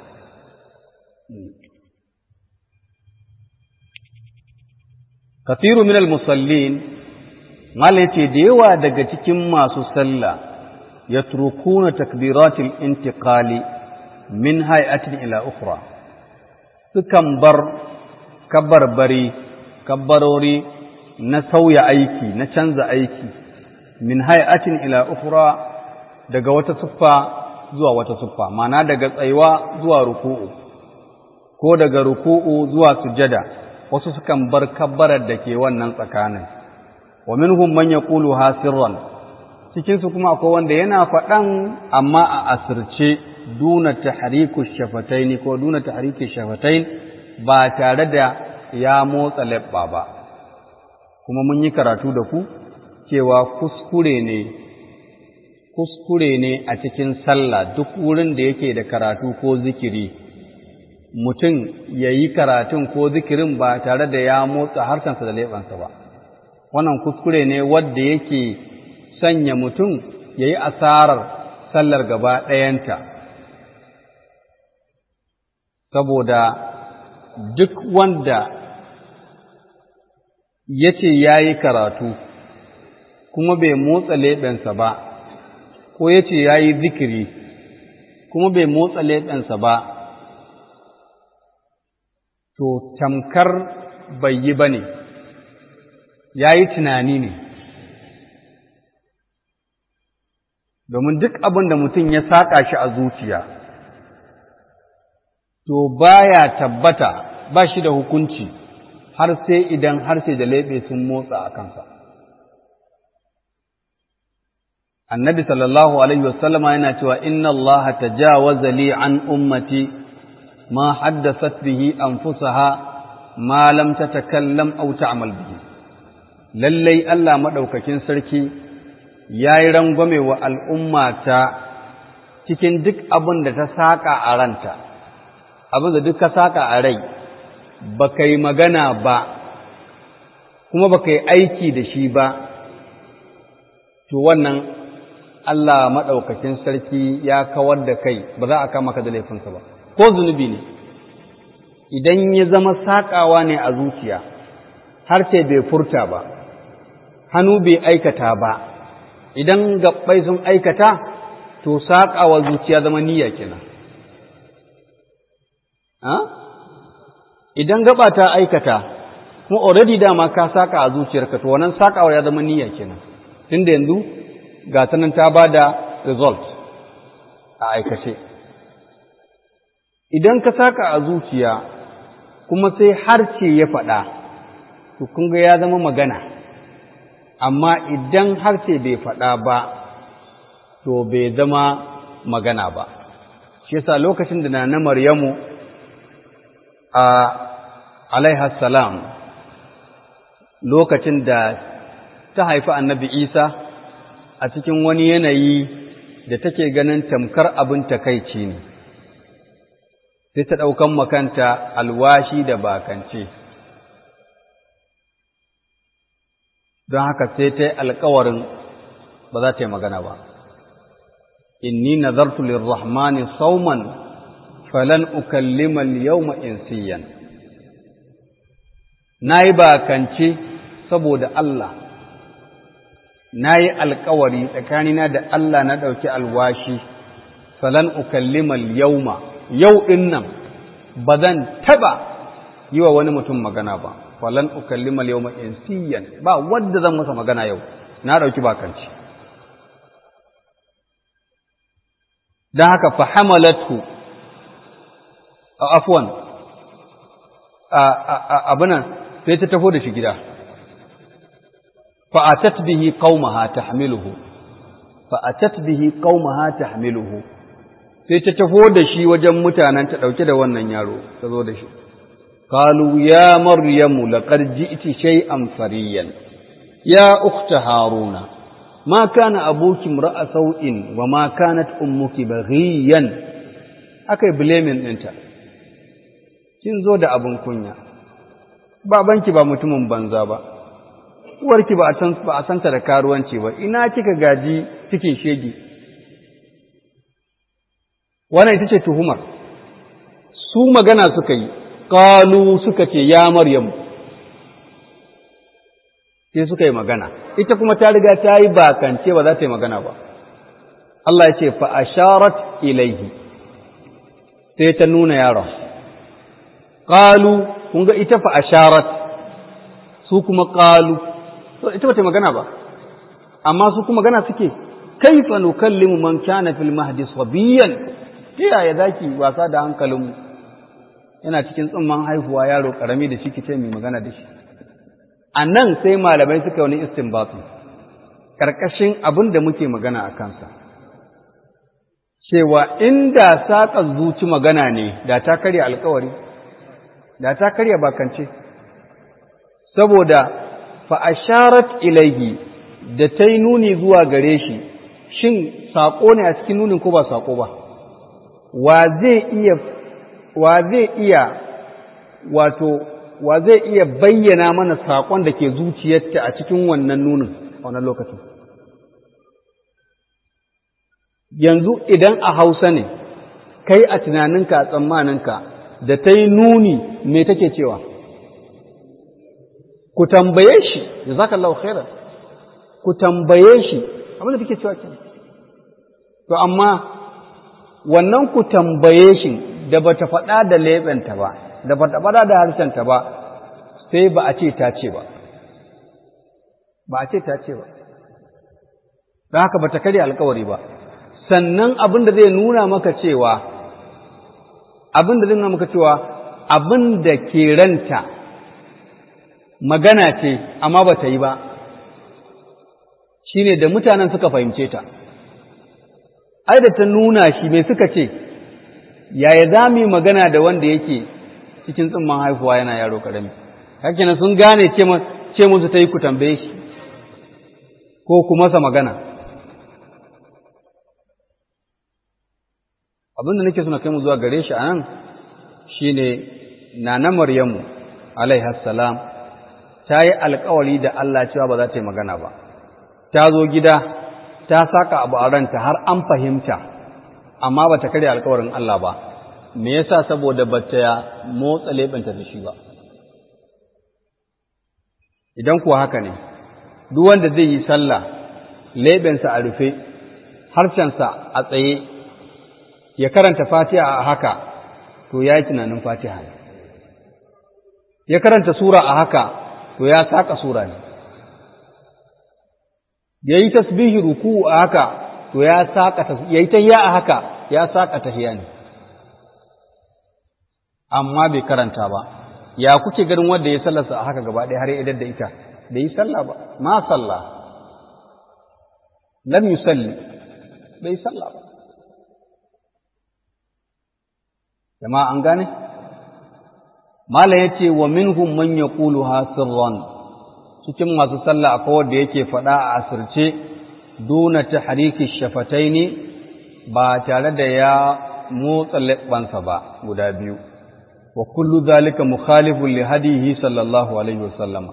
kathiru minal musallin mala yace da yawa daga cikin masu sallah yatrukuna takbiratil intiqali min hay'atin ila ukhra sukan bar kabbarbari kabbarori na sauya aiki na canza aiki min hay'atin ila ukhra daga wata siffa zuwa wata siffa ma'ana daga tsayuwa zuwa ruku'u ko daga ruku'u zuwa sujada wasu sukan bar kabbarar da ke wannan tsakanin wa minhum man yaqulu hasirran cikin su kuma akwai wanda yana faɗan amma a asirce duna tahriku shafataini ko duna tahriki shafatain ba tare da ya motsa labba ba kuma mun yi karatu da ku cewa kuskure ne kuskure ne a cikin sallah duk wurin da yake da karatu ko zikiri mutum ya yi karatun ko zikirin ba tare da ya motsa harkansa da leɓansa ba wannan kuskure ne wadda yake sanya mutum ya yi asarar sallar gaba ɗayanta saboda duk wanda ya ce ya yi karatu kuma bai motsa leɓensa ba ko ya ce ya yi zikiri kuma bai motsa leɓensa ba to tamkar bai yi ba ne ya yi tunani ne domin duk abin da mutum ya saƙa shi a zuciya to baya tabbata ba shi da hukunci har sai idan harshe da leɓe sun motsa a kansa annabi sallallahu alaihi wasallama yana cewa inna Allah tajawaza li an ummati ma haddasat bihi anfusaha ma lam tatakallam aw ta'mal bihi lallai Allah madaukakin sarki yayi rangwame wa al'ummata cikin duk abin da ta saka a ranta abin da duk ka saka a rai baka yi magana ba kuma baka yi aiki da shi ba to wannan Allah maɗaukakin sarki ya kawar da kai ba za a kama ka da laifinsa ba ko zunubi ne idan ya zama saƙawa ne a zuciya har sai bai furta ba hannu bai aikata ba idan gabbai sun aikata to saƙawa zuciya zama niyya kenan idan gaba ta aikata kuma already dama ka saka a zuciyarka to wannan sakawa ya zama niyya kenan tunda yanzu ga ta nan ta ba da result a aikace idan ka saka a zuciya kuma sai harce ya faɗa to kun ga ya zama magana amma idan harce bai faɗa ba to bai zama magana ba shi yasa lokacin da na Maryamu a salam lokacin da ta haifi annabi Isa a cikin wani yanayi da take ganin tamkar abin takaici ne sai ta ɗaukan makanta alwashi da bakance don haka sai ta yi alkawarin ba za ta yi magana ba inni nazartu lirrahmani sauman falan ukallima al-yawma insiyan nayi bakance saboda Allah nayi alƙawari tsakanina da Allah na dauki alwashi falan ukallima al-yawma yau din nan bazan taba yi wa wani mutum magana ba falan ukallima al-yawma insiyan ba wanda zan masa magana yau na dauki bakance dan haka fa hamalatu afwan abinan sai ta tafo da shi gida fa'atat bihi qaumaha tahmiluhu fa'atat bihi qaumaha tahmiluhu sai ta tafo da shi wajen mutanen ta dauke da wannan yaro ta zo da shi qalu ya maryamu laqad ji'ti shay'an fariyan ya ukhta haruna ma kana abuki imra'a sau'in wa ma kanat ummuki baghiyan akai blaming ɗinta kin zo da abin kunya babanki ba mutumin banza ba uwarki ba a san ba a santa da karuwanci ba ina kika gaji cikin shege wannan ita ce tuhumar su magana suka yi qalu suka ce ya maryam sai suka yi magana ita kuma ta riga ta yi bakance ba za ta yi magana ba Allah ya ce fa asharat ilaihi sai ta nuna yaron qalu kun ga ita fa asharat su kuma qalu to ita bata magana ba amma su kuma magana suke kaifa nukallimu man kana fil mahdi sabiyan yaya zaki wasa da hankalin yana cikin tsumman haihuwa yaro karami da shi kice mai magana da shi anan sai malamai suka wani istinbati karkashin abin da muke magana a kansa cewa inda saƙa zuci magana ne da ta karya alkawari da ta karya bakance saboda fa'asharat ilaihi da ta yi nuni zuwa gare shi shin saƙo ne a cikin nunin ko ba saƙo ba wa zai iya wa zai iya wato wa zai iya bayyana mana saƙon da ke zuciyarta a cikin wannan nunin a wannan lokacin yanzu idan a hausa ne kai a tunaninka a tsammaninka da ta yi nuni me take cewa ku tambaye shi jazakallahu khairan ku tambaye shi abin da kike cewa kenan to amma wannan ku tambaye shi da bata faɗa da leɓenta ba da bata faɗa da harshenta ba sai ba a ce ta ce ba ba a ce ta ce ba don haka bata karya alkawari ba sannan abin da zai nuna maka cewa abin da zai nuna maka cewa abin da ke ranta magana ce amma ba ta yi ba shine da mutanen suka fahimce ta ai da ta nuna shi mai suka ce yaya za mu yi magana da wanda yake cikin tsimman haifuwa yana yaro karami hakinan sun gane ce musu ta yi ku tambaye shi ko ku masa magana abin da nake suna kai mu zuwa gare shi a nan shi ne nana maryamu alaihassalam ta yi alkawari da Allah cewa ba za ta yi magana ba ta zo gida ta saka abu a ranta har an fahimta amma ba ta karya alkawarin Allah ba me yasa saboda ba ta motsa leɓenta da shi ba idan kuwa haka ne duk wanda zai yi sallah leɓensa a rufe harshensa a tsaye ya karanta fatiha a haka to ya yi tunanin fatiha ne ya karanta sura a haka to ya saka sura ne ya yi tasbihi ruku a haka to ya saka ya yi tahiya a haka ya saka tahiya ne amma bai karanta ba ya kuke ganin wanda ya sallarsa a haka gaba ɗaya har ya idar da ita bai yi sallah ba ma sallah lam yusalli bai sallah ba jama'a an gane mala yace wa minhum man yaquluha sirran cikin masu sallah akwai wanda yake faɗa a asirce duna tahriki shafataini ba tare da ya motsa leɓansa ba guda biyu wa kullu zalika mukhalifun li hadihi sallallahu alaihi wasallam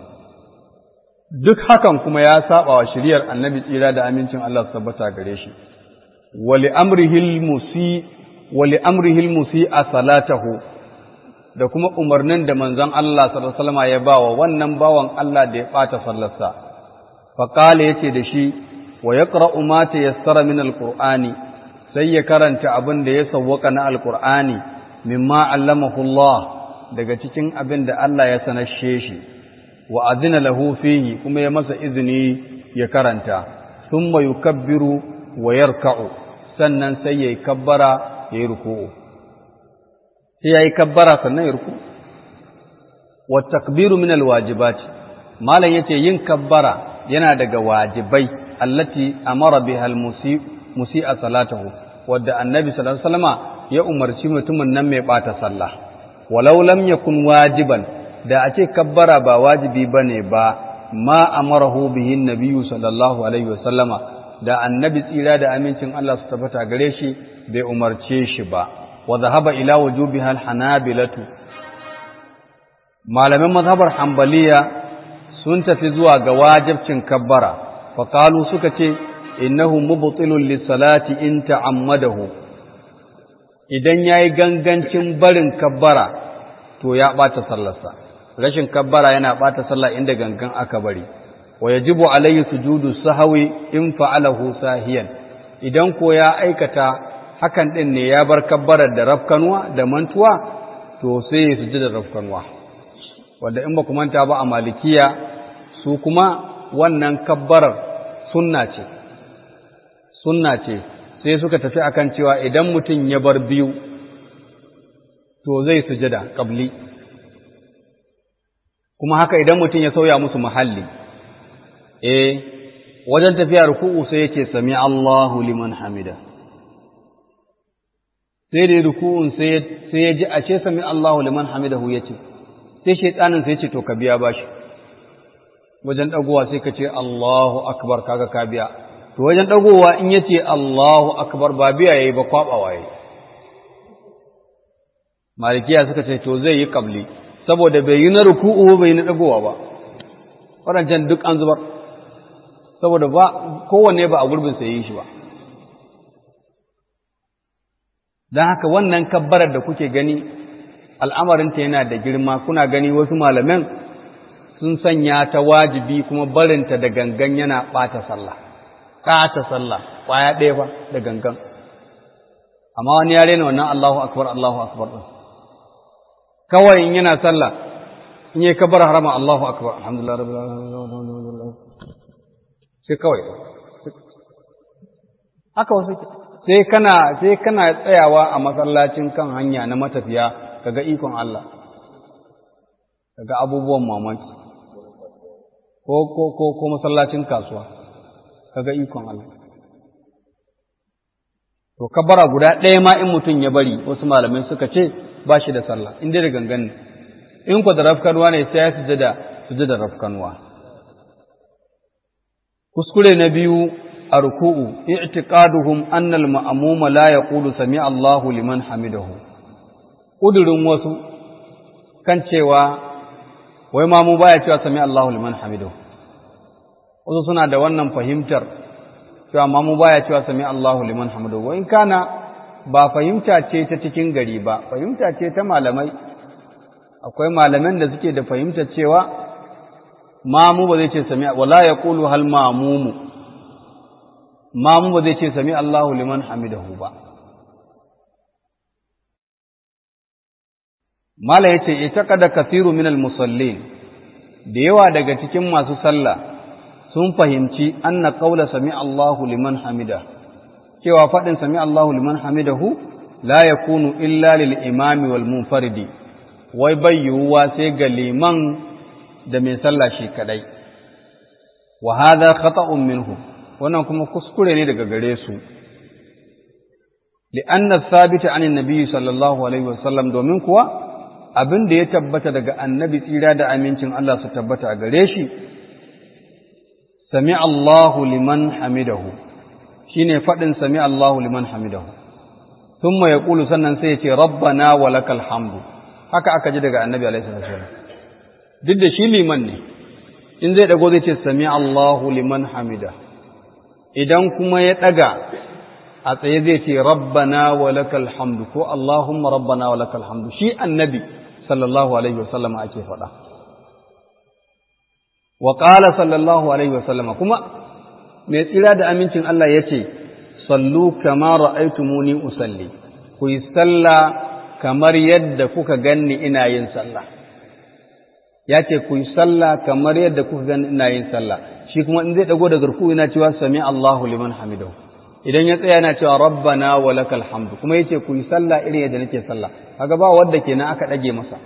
duk hakan kuma ya saba wa shiriyar annabi tsira da amincin Allah su tabbata gare shi wa li amrihi musi wa li amrihi musi a salatahu da kuma umarnin da manzon Allah sallallahu alaihi wasallam ya bawa wannan bawan Allah da ya bata sallarsa fa qala yace da shi wa yaqra'u ma tayassara min alqur'ani sai ya karanta abin da ya sawwaka na alqur'ani mimma allamahu Allah daga cikin abin da Allah ya sanashe shi wa azina lahu fihi kuma ya masa izini ya karanta thumma yukabbiru wa yarka'u sannan sai yayi kabbara yayi ruku'u sai yayi kabbara sannan ya ruku wa takbiru min alwajibat malan yace yin kabbara yana daga wajibai allati amara biha almusi musi'a salatahu wadda annabi sallallahu alaihi wasallama ya umarci mutumin nan mai ɓata sallah walau lam yakun wajiban da a ce kabbara ba wajibi bane ba ma amarahu bihi nabiyyu sallallahu alaihi wasallama da annabi tsira da amincin Allah su tabbata gare shi bai umarce shi ba wa zahaba ila wujubiha alhanabilatu malaman mazhabar hanbaliya sun tafi zuwa ga wajibcin kabbara fa qalu suka ce innahu mubtilun lis-salati in ta'ammadahu idan ya yi gangancin barin kabbara to ya ɓata sallarsa rashin kabbara yana ɓata sallah inda gangan aka bari wa yajibu alayhi sujudu sahawi in fa'alahu sahiyan idan ko ya aikata hakan din ne ya bar kabbarar da rafkanuwa da mantuwa to sai ya sujuda rafkanuwa wanda in ba ku manta ba a malikiya su kuma wannan kabbarar sunna ce sunna ce sai suka tafi akan cewa idan mutum ya bar biyu to zai sujada qabli kuma haka idan mutum ya sauya musu muhalli eh wajen tafiya ruku'u sai yake sami Allahu liman hamida sai da ruku'un sai sai ya ji ashe sami Allahu liman hamidahu yace sai shaytanin sai yace to ka biya bashi wajen dagowa sai ka ce Allahu akbar kaga ka biya to wajen dagowa in yace Allahu akbar ba biya yayi ba kwabawa yayi malikiya suka ce to zai yi kabli saboda bai yi na ruku'u bai yi na dagowa ba wadancan duk an zubar saboda ba kowanne ba a gurbin sa yi shi ba dan haka wannan kabbarar da kuke gani al'amarinta yana da girma kuna gani wasu malaman sun sanya ta wajibi kuma barinta da gangan yana ɓata sallah ɓata sallah ƙwaya ɗaya ba da gangan amma wani ya rena wannan Allahu akbar Allahu akbar ɗin kawai in yana sallah in yi kabar harama Allahu akbar alhamdulillah rabbil alamin sai kawai haka wasu sai kana sai kana tsayawa a masallacin kan hanya na matafiya kaga ikon Allah kaga abubuwan mamaki ko ko ko ko masallacin kasuwa kaga ikon Allah to kabara guda ɗaya ma in mutum ya bari wasu malamai suka ce ba shi da sallah in dai da gangan ne in ku da rafkanuwa ne sai ya sujada sujada rafkanuwa kuskure na biyu a ruku'u i'tiqaduhum anna al-ma'muma la yaqulu sami Allahu liman hamidahu kudurin wasu kan cewa wai mamu baya cewa sami Allahu liman hamidahu wasu suna da wannan fahimtar cewa mamu baya cewa sami Allahu liman hamidahu in kana ba fahimta ce ta cikin gari ba fahimta ce ta malamai akwai malaman da suke da fahimtar cewa mamu ba zai ce sami wala yaqulu hal mamumu mamu ba zai ce sami Allahu liman hamidahu ba mala yace itaqada kathiru min al-musallin da yawa daga cikin masu sallah sun fahimci anna qawla sami Allahu liman hamida cewa fadin sami Allahu liman hamidahu la yakunu illa lil imami wal munfaridi wai bai yiwuwa sai ga liman da mai sallah shi kadai wa hadha khata'un minhu wannan kuma kuskure ne daga gare su li'anna thabita anin nabiyyi sallallahu alaihi wasallam domin kuwa abin da ya tabbata daga annabi tsira da amincin Allah su tabbata a gare shi sami Allahu liman hamidahu shine fadin sami Allahu liman hamidahu thumma yaqulu sannan sai ya ce rabbana wa lakal hamdu haka aka ji daga annabi alaihi wasallam duk da shi liman ne in zai dago zai ce sami Allahu liman hamida idan kuma ya daga a tsaye zai ce rabbana wa lakal hamdu ko Allahumma rabbana wa lakal hamdu shi annabi sallallahu alaihi wasallam ake faɗa wa qala sallallahu alaihi wasallam kuma mai tsira da amincin Allah yace sallu kama ra'aytumuni usalli ku yi sallah kamar yadda kuka ganni ina yin sallah ya ce ku yi sallah kamar yadda kuka ganni ina yin sallah shi kuma in zai dago da garku yana cewa sami Allahu liman hamidahu idan ya tsaya yana cewa rabbana wa lakal hamdu kuma yace ku yi sallah irin yadda nake sallah kaga ba wanda kenan aka dage masa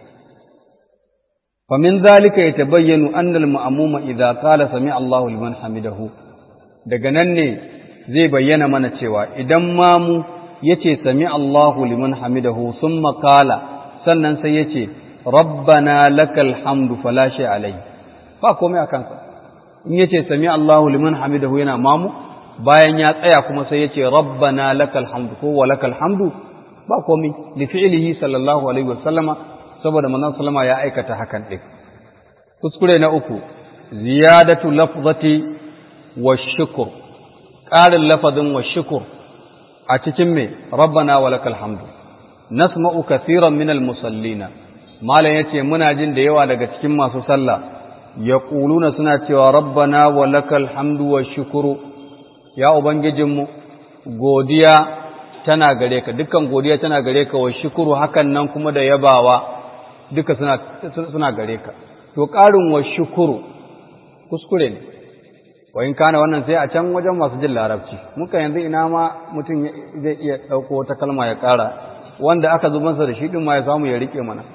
fa min zalika yatabayyanu anna al-ma'muma idza qala sami Allahu liman hamidahu daga nan ne zai bayyana mana cewa idan mamu yace sami Allahu liman hamidahu summa qala sannan sai yace rabbana lakal hamdu fala shay alai ba komai akan sa in yace sami Allahu liman hamidahu yana mamu bayan ya tsaya kuma sai yace rabbana lakal hamdu ko wa lakal hamdu ba komai li fi'lihi sallallahu alaihi wasallama saboda manzon sallama ya aikata hakan din kuskure na uku ziyadatu lafzati wa shukr ƙarin lafazin wa shukr a cikin me rabbana wa lakal hamdu nasma'u kathiran min al-musallina malam yace muna jin da yawa daga cikin masu sallah yaquluna suna cewa rabbana wa lakal hamdu wa shukru ya ubangijinmu godiya tana gare ka dukkan godiya tana gare ka wa shukru hakan nan kuma da yabawa duka suna suna gare ka to ƙarin wa shukru kuskure ne wa in kana wannan sai a can wajen masu jin larabci muka yanzu ina ma mutum zai iya ɗauko wata kalma ya ƙara wanda aka zubansa da shi ɗin ma ya samu ya riƙe mana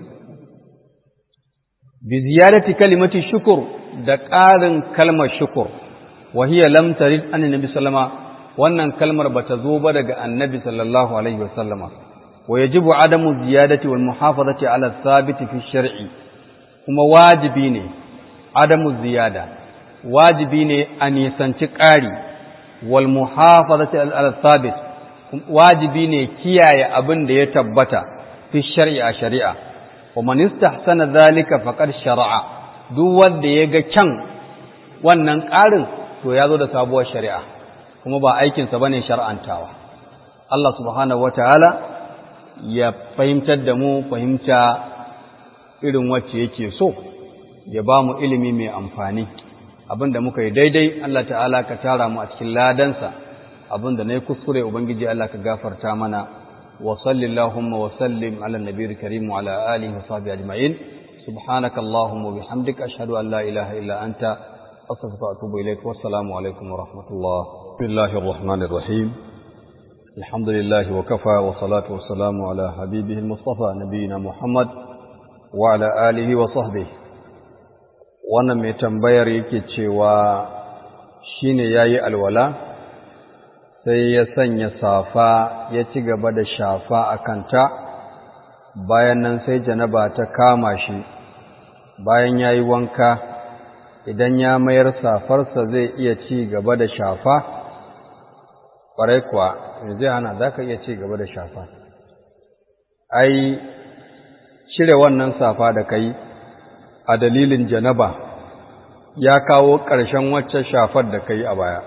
bi ziyarati kalimati shukur da ƙarin kalmar shukur wa hiya lam tarid an nabi sallama wannan kalmar bata zo ba daga annabi sallallahu alaihi wa sallama wa yajibu adamu ziyadati wal muhafazati ala thabit fi shar'i kuma wajibi ne adamu ziyada wajibi ne a nisanci ƙari wal muhafazati ala thabit wajibi ne kiyaye abin da ya tabbata fi shari'a shari'a wa man istahsana zalika faqad shar'a duk wanda ya ga kyan wannan ƙarin to ya zo da sabuwar shari'a kuma ba aikin sa bane shar'antawa Allah subhanahu wataala ya fahimtar da mu fahimta irin wacce yake so ya ba mu ilimi mai amfani abinda muka yi daidai Allah ta'ala ka tara mu a cikin ladansa abinda na yi kuskure ubangiji Allah ka gafarta mana wa sallillahumma wa sallim ala nabiyil karim wa ala alihi wa sahbihi ajma'in subhanaka allahumma wa bihamdika ashhadu an la ilaha illa anta astaghfiruka wa atubu ilaik wa assalamu alaikum wa rahmatullah bismillahir rahmanir rahim alhamdulillah wa kafa wa salatu wa salamu ala habibihi al-mustafa nabiyina muhammad wa ala alihi wa sahbihi wannan mai tambayar yake cewa shine yayi alwala sai ya sanya safa ya ci gaba da shafa a kanta bayan nan sai janaba ta kama shi bayan yayi wanka idan ya mayar safarsa zai iya ci gaba da shafa ƙwarai kuwa zai hana za ka iya ci gaba da shafa ai cire wannan safa da kai a dalilin janaba ya kawo ƙarshen wacce shafar da ka yi a baya.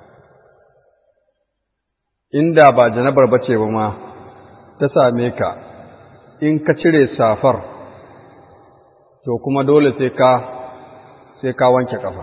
Inda ba janabar ba ce ba ma ta same ka, in ka cire safar, to kuma dole sai ka sai ka wanke ƙafa.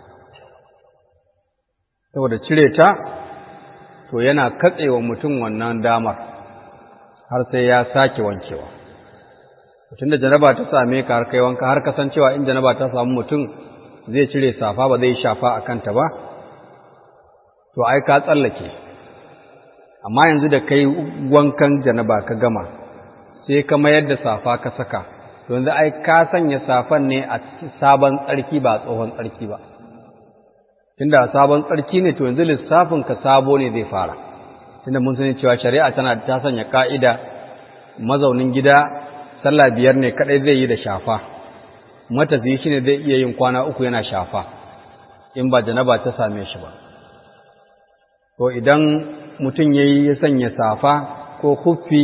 Saboda cire ta, to yana katsewa mutum wannan damar har sai ya sake wankewa. mutum da janaba ta same ka har kai wanka har kasancewa in janaba ta samu mutum zai cire safa ba zai shafa a kanta ba to ai ka tsallake amma yanzu da kai wankan janaba ka gama sai ka mayar da safa ka saka to yanzu ai ka sanya safan ne a sabon tsarki ba tsohon tsarki ba tunda sabon tsarki ne to yanzu lissafin ka sabo ne zai fara tunda mun sani cewa shari'a tana ta sanya ka'ida mazaunin gida sallah biyar ne kadai zai yi da shafa matafiyi shine zai iya yin kwana uku yana shafa in ba janaba ta same shi ba to idan mutum yayi ya sanya safa ko kuffi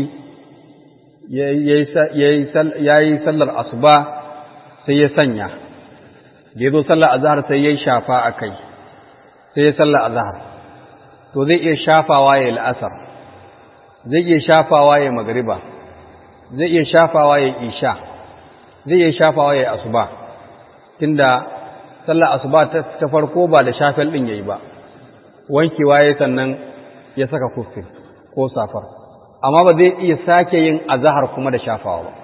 yayi sallar asuba sai ya sanya da yazo sallar azhar sai yayi shafa akai sai ya sallar azhar to zai iya shafawa ya al'asar zai iya shafawa ya magriba zai iya shafawa ya isha zai iya shafawa ya asuba tunda sallar asuba ta farko ba da shafel din yayi ba wankewa ya sannan ya saka kufin ko safar amma ba zai iya sake yin azahar kuma da shafawa ba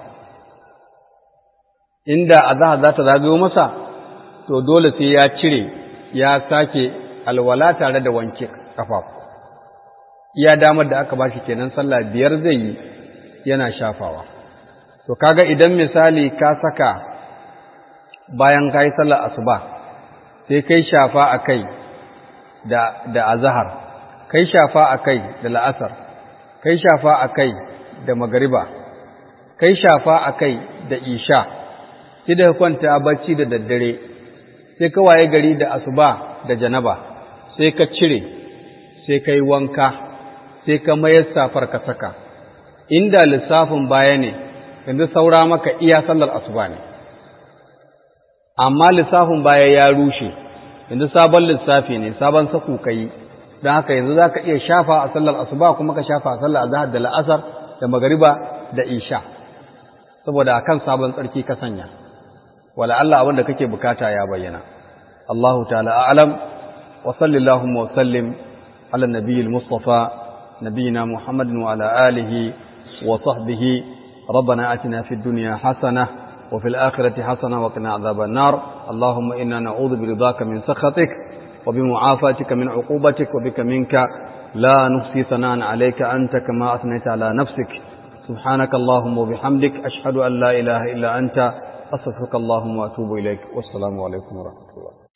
inda azahar za ta zagayo masa to dole sai ya cire ya sake alwala tare da wanke kafafu iya damar da aka bashi kenan sallah biyar zai yi yana shafawa to kaga idan misali ka saka bayan kai sallar asuba sai kai shafa akai da da azhar kai shafa akai da la'asar kai shafa akai da magariba kai shafa akai da isha sai da kwanta bacci da daddare sai ka waye gari da asuba da janaba sai ka cire sai kai wanka sai ka mayar safar ka saka inda lissafin baya ne yanzu saura maka iya sallar asuba ne amma lissafin baya ya rushe yanzu sabon lissafi ne sabon saku kai don haka yanzu za ka iya shafa a sallar asuba kuma ka shafa a sallar azhar da la'asar da magariba da isha saboda akan sabon tsarki ka sanya wala Allah abin da kake bukata ya bayyana Allahu ta'ala a'lam wa sallallahu wa sallim ala nabiyil mustafa نبينا محمد وعلى آله وصحبه ربنا أتنا في الدنيا حسنة وفي الآخرة حسنة وقنا عذاب النار اللهم إنا نعوذ برضاك من سخطك وبمعافاتك من عقوبتك وبك منك لا نحصي ثناء عليك أنت كما أثنيت على نفسك سبحانك اللهم وبحمدك أشهد أن لا إله إلا أنت أستغفرك اللهم وأتوب إليك والسلام عليكم ورحمة الله